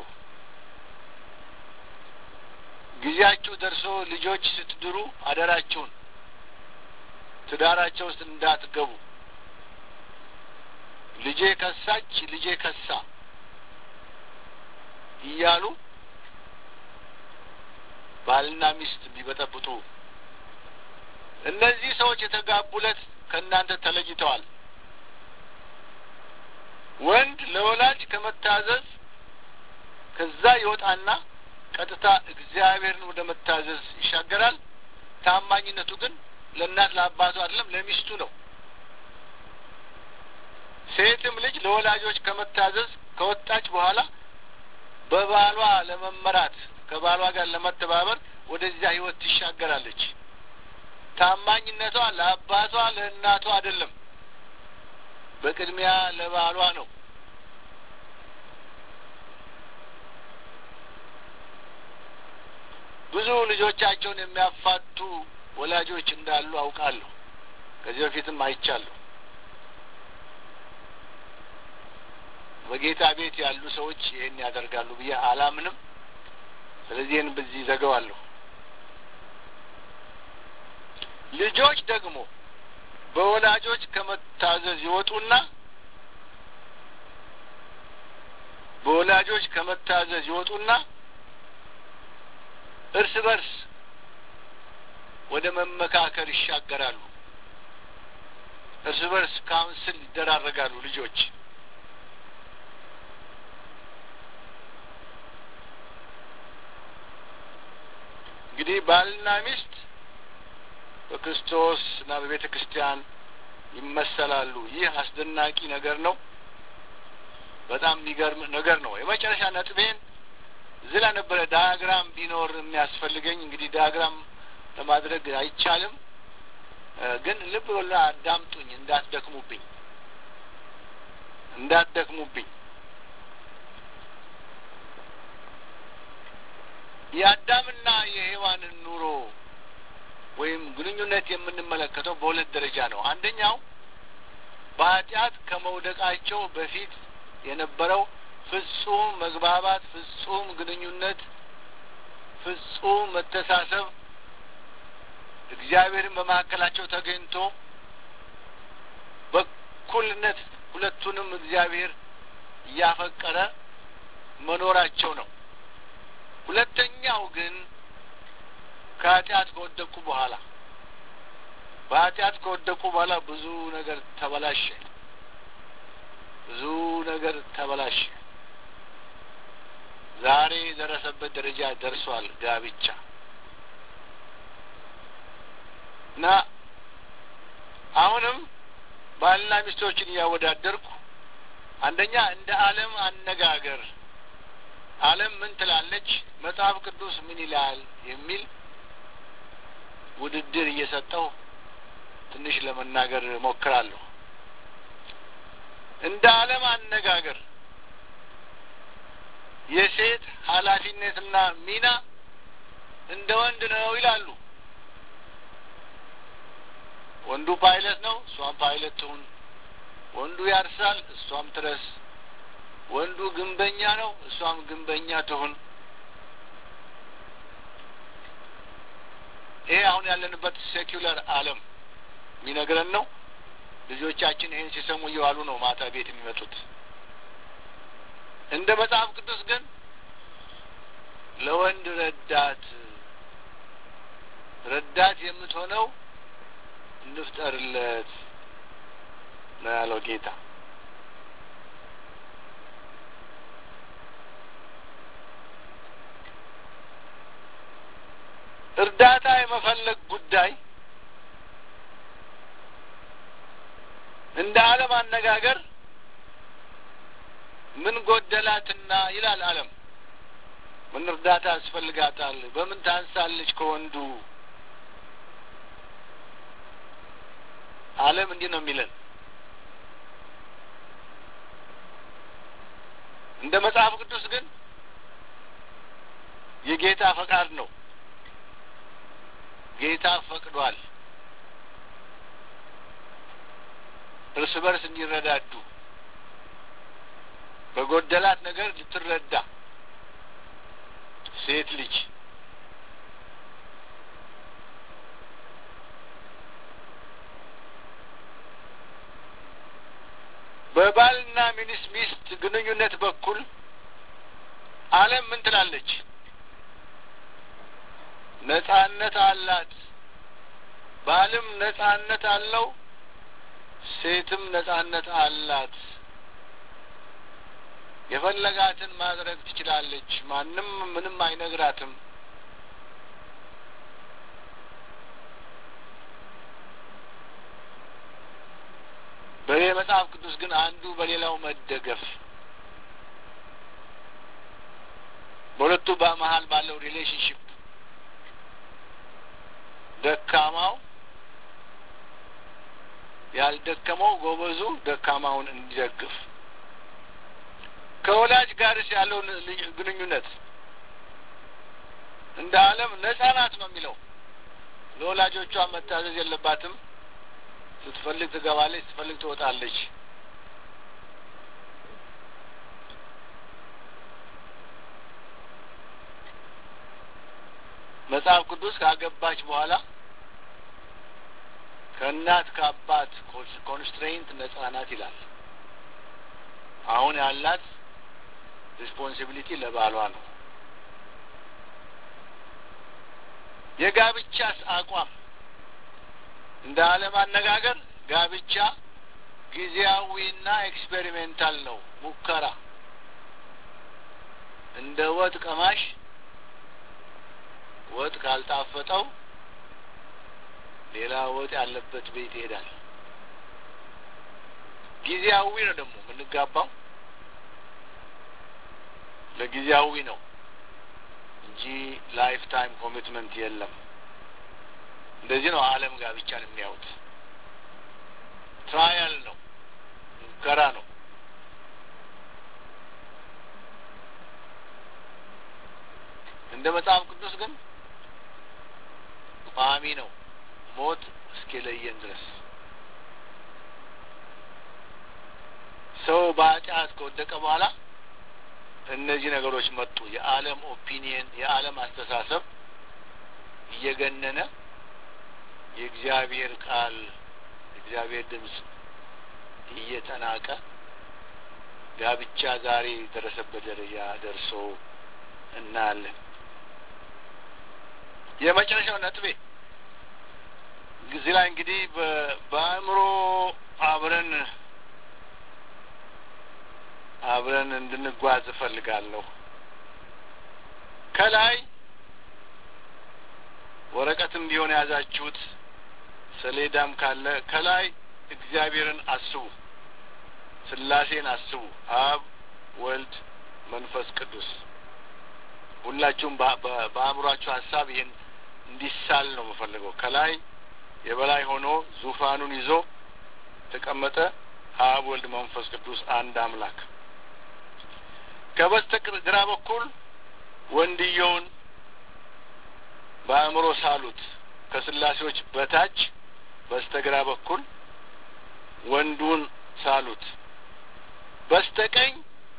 ጊዜያችሁ ደርሶ ልጆች ስትድሩ አደራችሁን ትዳራቸው ውስጥ እንዳትገቡ። ልጄ ከሳች፣ ልጄ ከሳ እያሉ ባልና ሚስት ቢበጠብጡ እነዚህ ሰዎች የተጋቡለት ከእናንተ ተለይተዋል። ወንድ ለወላጅ ከመታዘዝ ከዛ ይወጣና ቀጥታ እግዚአብሔርን ወደ መታዘዝ ይሻገራል። ታማኝነቱ ግን ለእናት ለአባቱ አይደለም፣ ለሚስቱ ነው። ሴትም ልጅ ለወላጆች ከመታዘዝ ከወጣች በኋላ በባሏ ለመመራት ከባሏ ጋር ለመተባበር ወደዚያ ህይወት ትሻገራለች። ታማኝነቷ ለአባቷ ለእናቷ አይደለም፣ በቅድሚያ ለባሏ ነው። ብዙ ልጆቻቸውን የሚያፋቱ ወላጆች እንዳሉ አውቃለሁ። ከዚህ በፊትም አይቻለሁ። በጌታ ቤት ያሉ ሰዎች ይህን ያደርጋሉ ብዬ አላምንም። ስለዚህ ይህን በዚህ ዘገዋለሁ። ልጆች ደግሞ በወላጆች ከመታዘዝ ይወጡና በወላጆች ከመታዘዝ ይወጡና እርስ በርስ ወደ መመካከር ይሻገራሉ። እርስ በርስ ካውንስል ይደራረጋሉ ልጆች እንግዲህ ባልና ሚስት በክርስቶስ እና በቤተ ክርስቲያን ይመሰላሉ። ይህ አስደናቂ ነገር ነው። በጣም የሚገርም ነገር ነው። የመጨረሻ ነጥቤን እዚህ ላይ ነበረ ዳያግራም ቢኖር የሚያስፈልገኝ። እንግዲህ ዳያግራም ለማድረግ አይቻልም፣ ግን ልብ ብላ አዳምጡኝ፣ እንዳትደክሙብኝ እንዳትደክሙብኝ። የአዳምና የሔዋንን ኑሮ ወይም ግንኙነት የምንመለከተው በሁለት ደረጃ ነው። አንደኛው በኃጢአት ከመውደቃቸው በፊት የነበረው ፍጹም መግባባት፣ ፍጹም ግንኙነት፣ ፍጹም መተሳሰብ እግዚአብሔርን በመካከላቸው ተገኝቶ በእኩልነት ሁለቱንም እግዚአብሔር እያፈቀረ መኖራቸው ነው። ሁለተኛው ግን ከኃጢአት ከወደቁ በኋላ በኃጢአት ከወደቁ በኋላ ብዙ ነገር ተበላሸ። ብዙ ነገር ተበላሸ። ዛሬ የደረሰበት ደረጃ ደርሷል ጋብቻ እና አሁንም ባልና ሚስቶችን እያወዳደርኩ አንደኛ እንደ ዓለም አነጋገር ዓለም ምን ትላለች፣ መጽሐፍ ቅዱስ ምን ይላል የሚል ውድድር እየሰጠው ትንሽ ለመናገር ሞክራለሁ። እንደ ዓለም አነጋገር የሴት ኃላፊነትና ሚና እንደ ወንድ ነው ይላሉ። ወንዱ ፓይለት ነው፣ እሷም ፓይለት ትሁን። ወንዱ ያርሳል፣ እሷም ትረስ። ወንዱ ግንበኛ ነው፣ እሷም ግንበኛ ትሁን። ይሄ አሁን ያለንበት ሴኩለር ዓለም የሚነግረን ነው። ልጆቻችን ይህን ሲሰሙ እየዋሉ ነው ማታ ቤት የሚመጡት። እንደ መጽሐፍ ቅዱስ ግን ለወንድ ረዳት ረዳት የምትሆነው እንፍጠርለት ነው ያለው ጌታ። እርዳታ የመፈለግ ጉዳይ እንደ ዓለም አነጋገር ምን ጎደላትና ይላል ዓለም። ምን እርዳታ ያስፈልጋታል? በምን ታንሳለች ከወንዱ? ዓለም እንዲህ ነው የሚለን። እንደ መጽሐፍ ቅዱስ ግን የጌታ ፈቃድ ነው። ጌታ ፈቅዷል እርስ በርስ እንዲረዳዱ በጎደላት ነገር ልትረዳ ሴት ልጅ በባልና ሚኒስ ሚስት ግንኙነት በኩል ዓለም ምን ትላለች? ነጻነት አላት። ባልም ነጻነት አለው፣ ሴትም ነጻነት አላት። የፈለጋትን ማድረግ ትችላለች። ማንም ምንም አይነግራትም። በዚህ መጽሐፍ ቅዱስ ግን አንዱ በሌላው መደገፍ በሁለቱ በመሀል ባለው ሪሌሽንሽፕ ደካማው ያልደከመው ጎበዙ ደካማውን እንዲደግፍ ከወላጅ ጋርስ ያለውን ግንኙነት እንደ ዓለም ነጻ ናት ነው የሚለው። ለወላጆቿ መታዘዝ የለባትም። ስትፈልግ ትገባለች፣ ስትፈልግ ትወጣለች። መጽሐፍ ቅዱስ ካገባች በኋላ ከእናት ከአባት ኮንስትሬንት ነጻ ናት ይላል። አሁን ያላት ሪስፖንሲቢሊቲ ለባሏ ነው። የጋብቻስ አቋም እንደ ዓለም አነጋገር ጋብቻ ጊዜያዊና ኤክስፔሪሜንታል ነው፣ ሙከራ እንደ ወጥ ቀማሽ ወጥ ካልጣፈጠው ሌላ ወጥ ያለበት ቤት ይሄዳል። ጊዜያዊ ነው ደግሞ የምንጋባው ለጊዜያዊ ነው እንጂ ላይፍ ታይም ኮሚትመንት የለም። እንደዚህ ነው ዓለም ጋብቻን የሚያዩት። ትራያል ነው፣ ሙከራ ነው። እንደ መጽሐፍ ቅዱስ ግን ቋሚ ነው፣ ሞት እስኪለየን ድረስ ሰው በኃጢአት ከወደቀ በኋላ እነዚህ ነገሮች መጡ። የዓለም ኦፒኒየን፣ የዓለም አስተሳሰብ እየገነነ የእግዚአብሔር ቃል የእግዚአብሔር ድምፅ እየተናቀ ጋብቻ ዛሬ የደረሰበት ደረጃ ደርሶ እናያለን። የመጨረሻው ነጥቤ እዚህ ላይ እንግዲህ በአእምሮ አብረን አብረን እንድንጓዝ እፈልጋለሁ። ከላይ ወረቀትም ቢሆን የያዛችሁት ሰሌዳም ካለ ከላይ እግዚአብሔርን አስቡ፣ ስላሴን አስቡ። አብ፣ ወልድ፣ መንፈስ ቅዱስ ሁላችሁም በአእምሯችሁ ሀሳብ ይህን እንዲሳል ነው የምፈልገው። ከላይ የበላይ ሆኖ ዙፋኑን ይዞ ተቀመጠ አብ፣ ወልድ፣ መንፈስ ቅዱስ አንድ አምላክ ከበስተግራ በኩል ወንድየውን በአእምሮ ሳሉት። ከስላሴዎች በታች በስተግራ በኩል ወንዱን ሳሉት። በስተቀኝ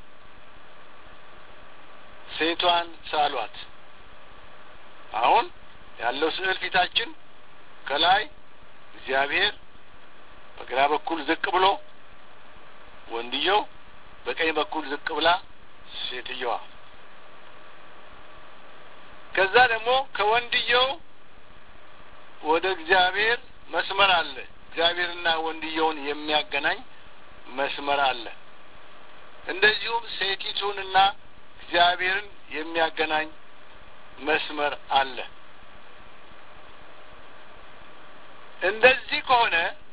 ሴቷን ሳሏት። አሁን ያለው ስዕል ፊታችን ከላይ እግዚአብሔር በግራ በኩል ዝቅ ብሎ ወንድየው በቀኝ በኩል ዝቅ ብላ ሴትየዋ ከዛ ደግሞ ከወንድየው ወደ እግዚአብሔር መስመር አለ። እግዚአብሔርና ወንድየውን የሚያገናኝ መስመር አለ። እንደዚሁም ሴቲቱንና እግዚአብሔርን የሚያገናኝ መስመር አለ። እንደዚህ ከሆነ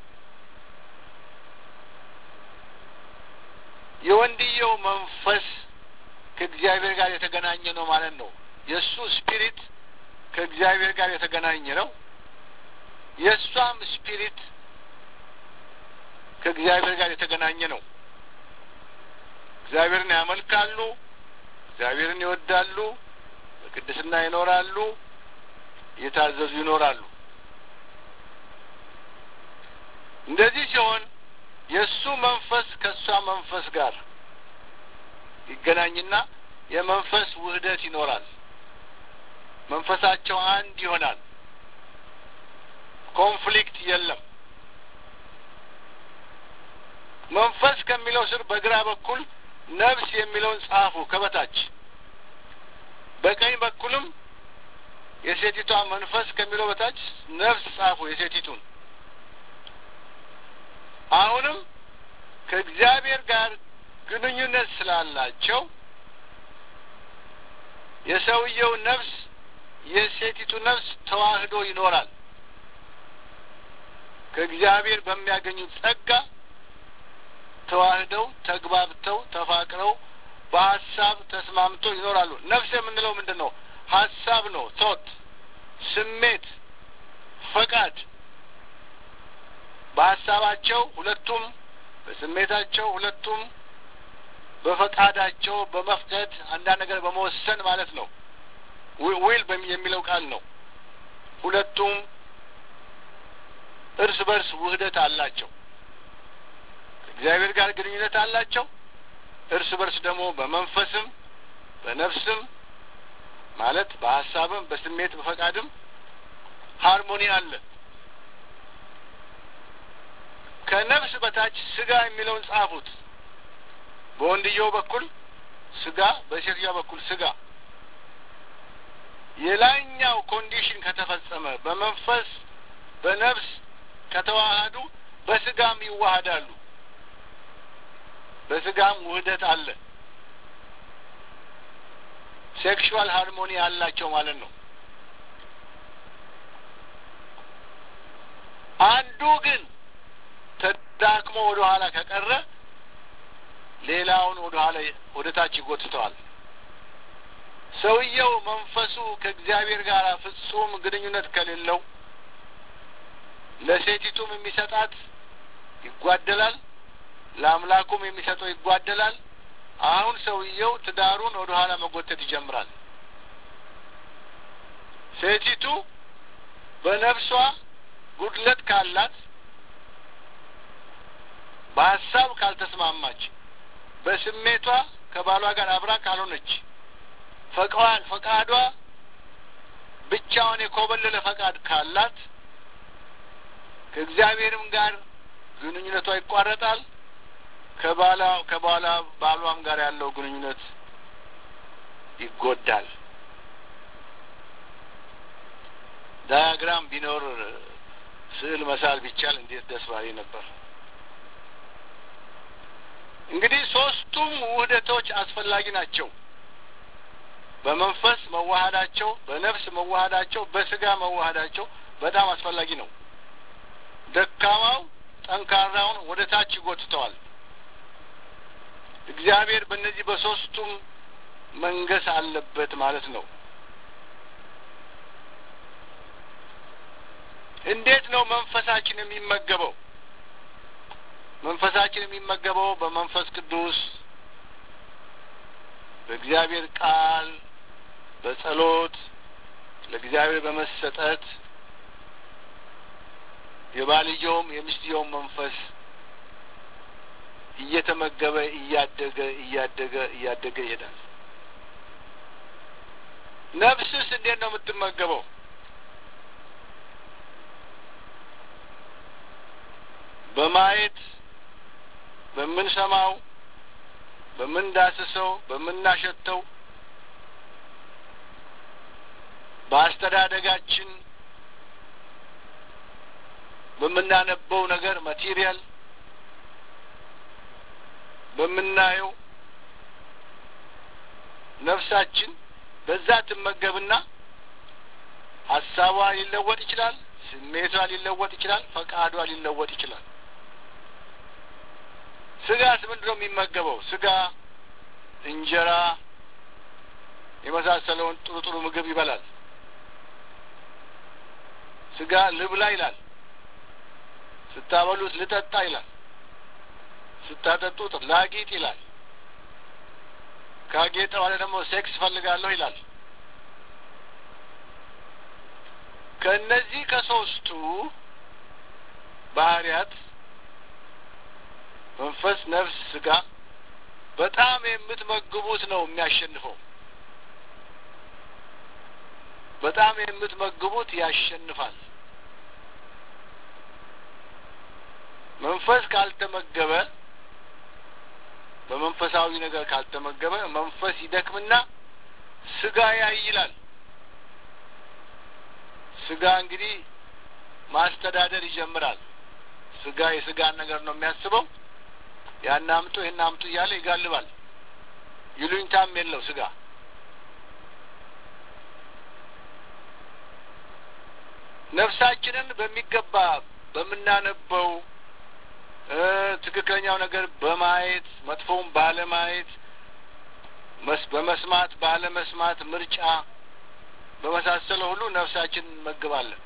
የወንድየው መንፈስ ከእግዚአብሔር ጋር የተገናኘ ነው ማለት ነው። የእሱ ስፒሪት ከእግዚአብሔር ጋር የተገናኘ ነው። የእሷም ስፒሪት ከእግዚአብሔር ጋር የተገናኘ ነው። እግዚአብሔርን ያመልካሉ፣ እግዚአብሔርን ይወዳሉ፣ በቅድስና ይኖራሉ፣ እየታዘዙ ይኖራሉ። እንደዚህ ሲሆን የእሱ መንፈስ ከእሷ መንፈስ ጋር ይገናኝና የመንፈስ ውህደት ይኖራል። መንፈሳቸው አንድ ይሆናል። ኮንፍሊክት የለም። መንፈስ ከሚለው ስር በግራ በኩል ነፍስ የሚለውን ጻፉ ከበታች። በቀኝ በኩልም የሴቲቷ መንፈስ ከሚለው በታች ነፍስ ጻፉ የሴቲቱን። አሁንም ከእግዚአብሔር ጋር ግንኙነት ስላላቸው የሰውየው ነፍስ የሴቲቱ ነፍስ ተዋህዶ ይኖራል። ከእግዚአብሔር በሚያገኙት ጸጋ ተዋህደው ተግባብተው ተፋቅረው በሀሳብ ተስማምተው ይኖራሉ። ነፍስ የምንለው ምንድን ነው? ሀሳብ ነው። ቶት፣ ስሜት፣ ፈቃድ በሀሳባቸው ሁለቱም በስሜታቸው ሁለቱም በፈቃዳቸው በመፍቀድ አንዳንድ ነገር በመወሰን ማለት ነው ዊል የሚለው ቃል ነው። ሁለቱም እርስ በርስ ውህደት አላቸው። ከእግዚአብሔር ጋር ግንኙነት አላቸው። እርስ በርስ ደግሞ በመንፈስም በነፍስም ማለት በሀሳብም በስሜት በፈቃድም ሃርሞኒ አለ። ከነፍስ በታች ስጋ የሚለውን ጻፉት። በወንድየው በኩል ስጋ፣ በሴትዮዋ በኩል ስጋ። የላይኛው ኮንዲሽን ከተፈጸመ በመንፈስ በነፍስ ከተዋሃዱ በስጋም ይዋሃዳሉ። በስጋም ውህደት አለ። ሴክሹዋል ሃርሞኒ አላቸው ማለት ነው። አንዱ ግን ተዳክሞ ወደ ኋላ ከቀረ ሌላውን ወደ ኋላ ወደ ታች ይጎትተዋል። ሰውየው መንፈሱ ከእግዚአብሔር ጋር ፍጹም ግንኙነት ከሌለው ለሴቲቱም የሚሰጣት ይጓደላል፣ ለአምላኩም የሚሰጠው ይጓደላል። አሁን ሰውየው ትዳሩን ወደ ኋላ መጎተት ይጀምራል። ሴቲቱ በነፍሷ ጉድለት ካላት በሀሳብ ካልተስማማች፣ በስሜቷ ከባሏ ጋር አብራ ካልሆነች፣ ፈቃድ ፈቃዷ ብቻውን የኮበለለ ፈቃድ ካላት ከእግዚአብሔርም ጋር ግንኙነቷ ይቋረጣል። ከባላ ከባላ ባሏም ጋር ያለው ግንኙነት ይጎዳል። ዳያግራም ቢኖር ስዕል መሳል ቢቻል እንዴት ደስ ባሌ ነበር። እንግዲህ ሶስቱም ውህደቶች አስፈላጊ ናቸው። በመንፈስ መዋሃዳቸው፣ በነፍስ መዋሃዳቸው፣ በስጋ መዋሃዳቸው በጣም አስፈላጊ ነው። ደካማው ጠንካራውን ወደ ታች ይጎትተዋል። እግዚአብሔር በእነዚህ በሶስቱም መንገስ አለበት ማለት ነው። እንዴት ነው መንፈሳችን የሚመገበው? መንፈሳችን የሚመገበው በመንፈስ ቅዱስ፣ በእግዚአብሔር ቃል፣ በጸሎት፣ ለእግዚአብሔር በመሰጠት የባልየውም የሚስትየውም መንፈስ እየተመገበ እያደገ እያደገ እያደገ ይሄዳል። ነፍስስ እንዴት ነው የምትመገበው? በማየት በምንሰማው፣ በምንዳስሰው፣ በምናሸተው፣ በአስተዳደጋችን በምናነበው ነገር ማቴሪያል በምናየው ነፍሳችን በዛ ትመገብና ሀሳቧ ሊለወጥ ይችላል። ስሜቷ ሊለወጥ ይችላል። ፈቃዷ ሊለወጥ ይችላል። ስጋስ ምንድን ነው የሚመገበው? ስጋ እንጀራ የመሳሰለውን ጥሩ ጥሩ ምግብ ይበላል። ስጋ ልብላ ይላል። ስታበሉት ልጠጣ ይላል። ስታጠጡት ላጊጥ ይላል። ካጌጠ በኋላ ደግሞ ሴክስ ፈልጋለሁ ይላል። ከእነዚህ ከሶስቱ ባህሪያት መንፈስ፣ ነፍስ፣ ስጋ በጣም የምትመግቡት ነው የሚያሸንፈው። በጣም የምትመግቡት ያሸንፋል። መንፈስ ካልተመገበ በመንፈሳዊ ነገር ካልተመገበ መንፈስ ይደክምና ስጋ ያይላል። ስጋ እንግዲህ ማስተዳደር ይጀምራል። ስጋ የስጋን ነገር ነው የሚያስበው። ያን አምጡ ይህን አምጡ እያለ ይጋልባል። ይሉኝታም የለው ስጋ። ነፍሳችንን በሚገባ በምናነበው ትክክለኛው ነገር በማየት መጥፎውን ባለማየት በመስማት ባለመስማት ምርጫ በመሳሰለ ሁሉ ነፍሳችን እንመግባለን።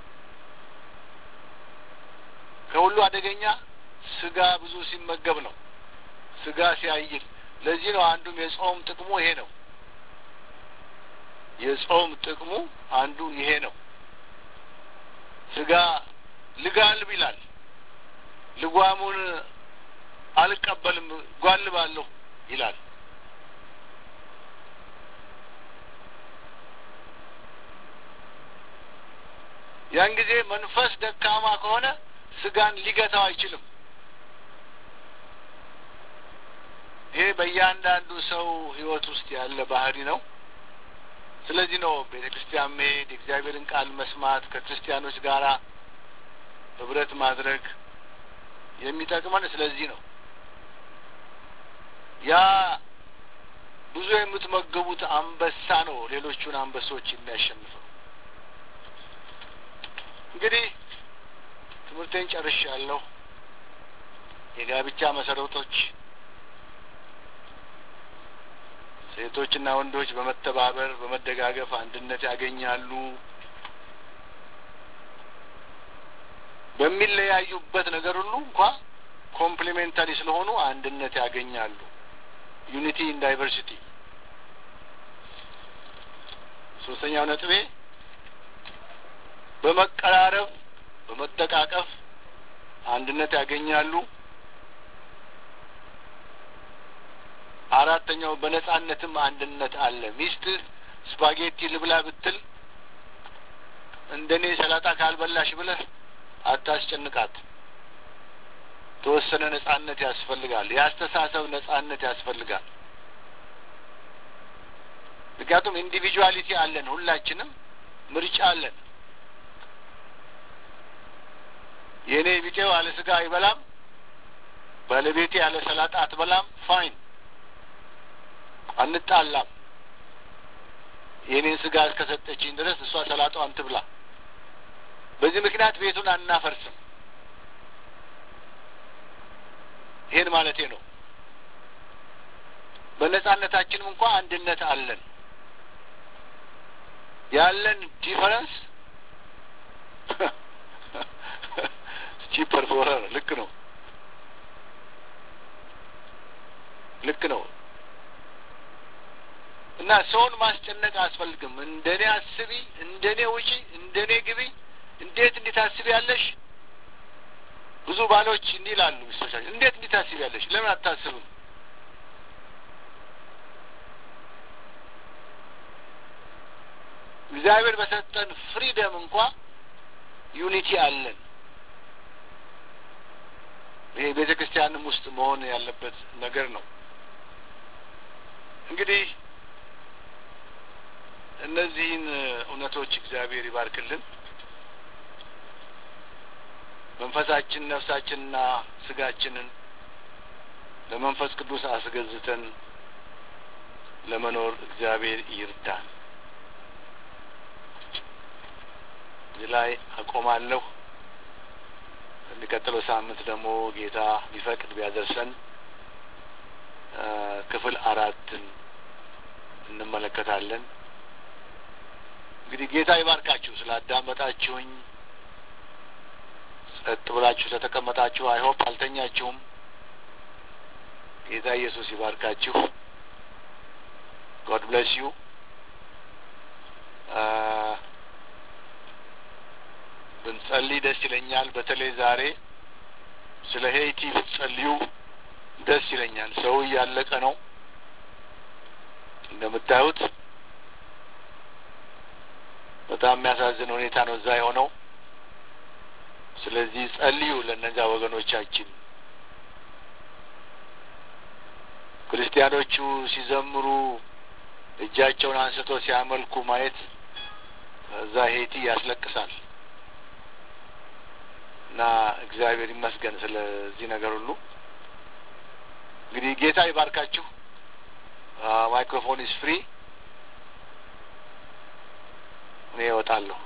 ከሁሉ አደገኛ ስጋ ብዙ ሲመገብ ነው። ስጋ ሲያይል። ለዚህ ነው አንዱም የጾም ጥቅሙ ይሄ ነው። የጾም ጥቅሙ አንዱ ይሄ ነው። ስጋ ልጋልብ ይላል። ልጓሙን አልቀበልም ጓልባለሁ ይላል። ያን ጊዜ መንፈስ ደካማ ከሆነ ስጋን ሊገታው አይችልም። ይሄ በእያንዳንዱ ሰው ሕይወት ውስጥ ያለ ባህሪ ነው። ስለዚህ ነው ቤተ ክርስቲያን መሄድ፣ የእግዚአብሔርን ቃል መስማት፣ ከክርስቲያኖች ጋራ ህብረት ማድረግ የሚጠቅመን ስለዚህ ነው። ያ ብዙ የምትመገቡት አንበሳ ነው ሌሎቹን አንበሶች የሚያሸንፈው። እንግዲህ ትምህርቴን ጨርሻለሁ። የጋብቻ መሰረቶች ሴቶችና ወንዶች በመተባበር በመደጋገፍ አንድነት ያገኛሉ። በሚለያዩበት ነገር ሁሉ እንኳ ኮምፕሊሜንታሪ ስለሆኑ አንድነት ያገኛሉ። ዩኒቲ ኢን ዳይቨርሲቲ። ሶስተኛው ነጥቤ በመቀራረብ በመጠቃቀፍ አንድነት ያገኛሉ። አራተኛው በነጻነትም አንድነት አለ። ሚስትህ ስፓጌቲ ልብላ ብትል እንደኔ ሰላጣ ካልበላሽ ብለህ አታስጨንቃት። ተወሰነ ነጻነት ያስፈልጋል። የአስተሳሰብ ነጻነት ያስፈልጋል። ምክንያቱም ኢንዲቪጁዋሊቲ አለን፣ ሁላችንም ምርጫ አለን። የእኔ ቢጤው ያለ ስጋ አይበላም፣ ባለቤቴ ያለ ሰላጣ አትበላም። ፋይን አንጣላም። የእኔን ስጋ እስከሰጠችኝ ድረስ እሷ ሰላጣዋን ትብላ። በዚህ ምክንያት ቤቱን አናፈርስም። ይሄን ማለቴ ነው። በነጻነታችንም እንኳ አንድነት አለን። ያለን ዲፈረንስ ቺፐር ፎረር ልክ ነው፣ ልክ ነው። እና ሰውን ማስጨነቅ አያስፈልግም። እንደኔ አስቢ፣ እንደኔ ውጪ፣ እንደኔ ግቢ፣ እንዴት እንዲህ ታስቢ ያለሽ? ብዙ ባሎች እንዲህ ይላሉ ሚስቶቻቸው፣ እንዴት እንዲህ ታስቢ ያለሽ? ለምን አታስብም? እግዚአብሔር በሰጠን ፍሪደም እንኳ ዩኒቲ አለን። ይሄ ቤተ ክርስቲያንም ውስጥ መሆን ያለበት ነገር ነው። እንግዲህ እነዚህን እውነቶች እግዚአብሔር ይባርክልን። መንፈሳችን ነፍሳችንና ስጋችንን ለመንፈስ ቅዱስ አስገዝተን ለመኖር እግዚአብሔር ይርዳን። እዚህ ላይ አቆማለሁ። የሚቀጥለው ሳምንት ደግሞ ጌታ ቢፈቅድ ቢያደርሰን ክፍል አራትን እንመለከታለን። እንግዲህ ጌታ ይባርካችሁ። ስላዳመጣችሁኝ ጸጥ ብላችሁ ስለተቀመጣችሁ አይሆፕ አልተኛችሁም። ጌታ ኢየሱስ ይባርካችሁ። ጎድ ብለስ ዩ። ብንጸልይ ደስ ይለኛል። በተለይ ዛሬ ስለ ሄይቲ ብትጸልዩ ደስ ይለኛል። ሰው እያለቀ ነው እንደምታዩት በጣም የሚያሳዝን ሁኔታ ነው እዛ የሆነው። ስለዚህ ጸልዩ ለእነዚያ ወገኖቻችን። ክርስቲያኖቹ ሲዘምሩ እጃቸውን አንስቶ ሲያመልኩ ማየት እዛ ሄይቲ ያስለቅሳል። እና እግዚአብሔር ይመስገን ስለዚህ ነገር ሁሉ። እንግዲህ ጌታ ይባርካችሁ። ማይክሮፎን ኢስ ፍሪ። እኔ እወጣለሁ።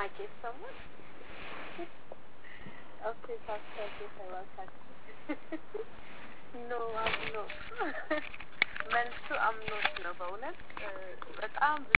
ማይክ ይሰማል? ኦኬ ፓስተር ጌታ ይባርካችሁ። ኖ አምኖ መልሱ አምኖት ነው። በእውነት በጣም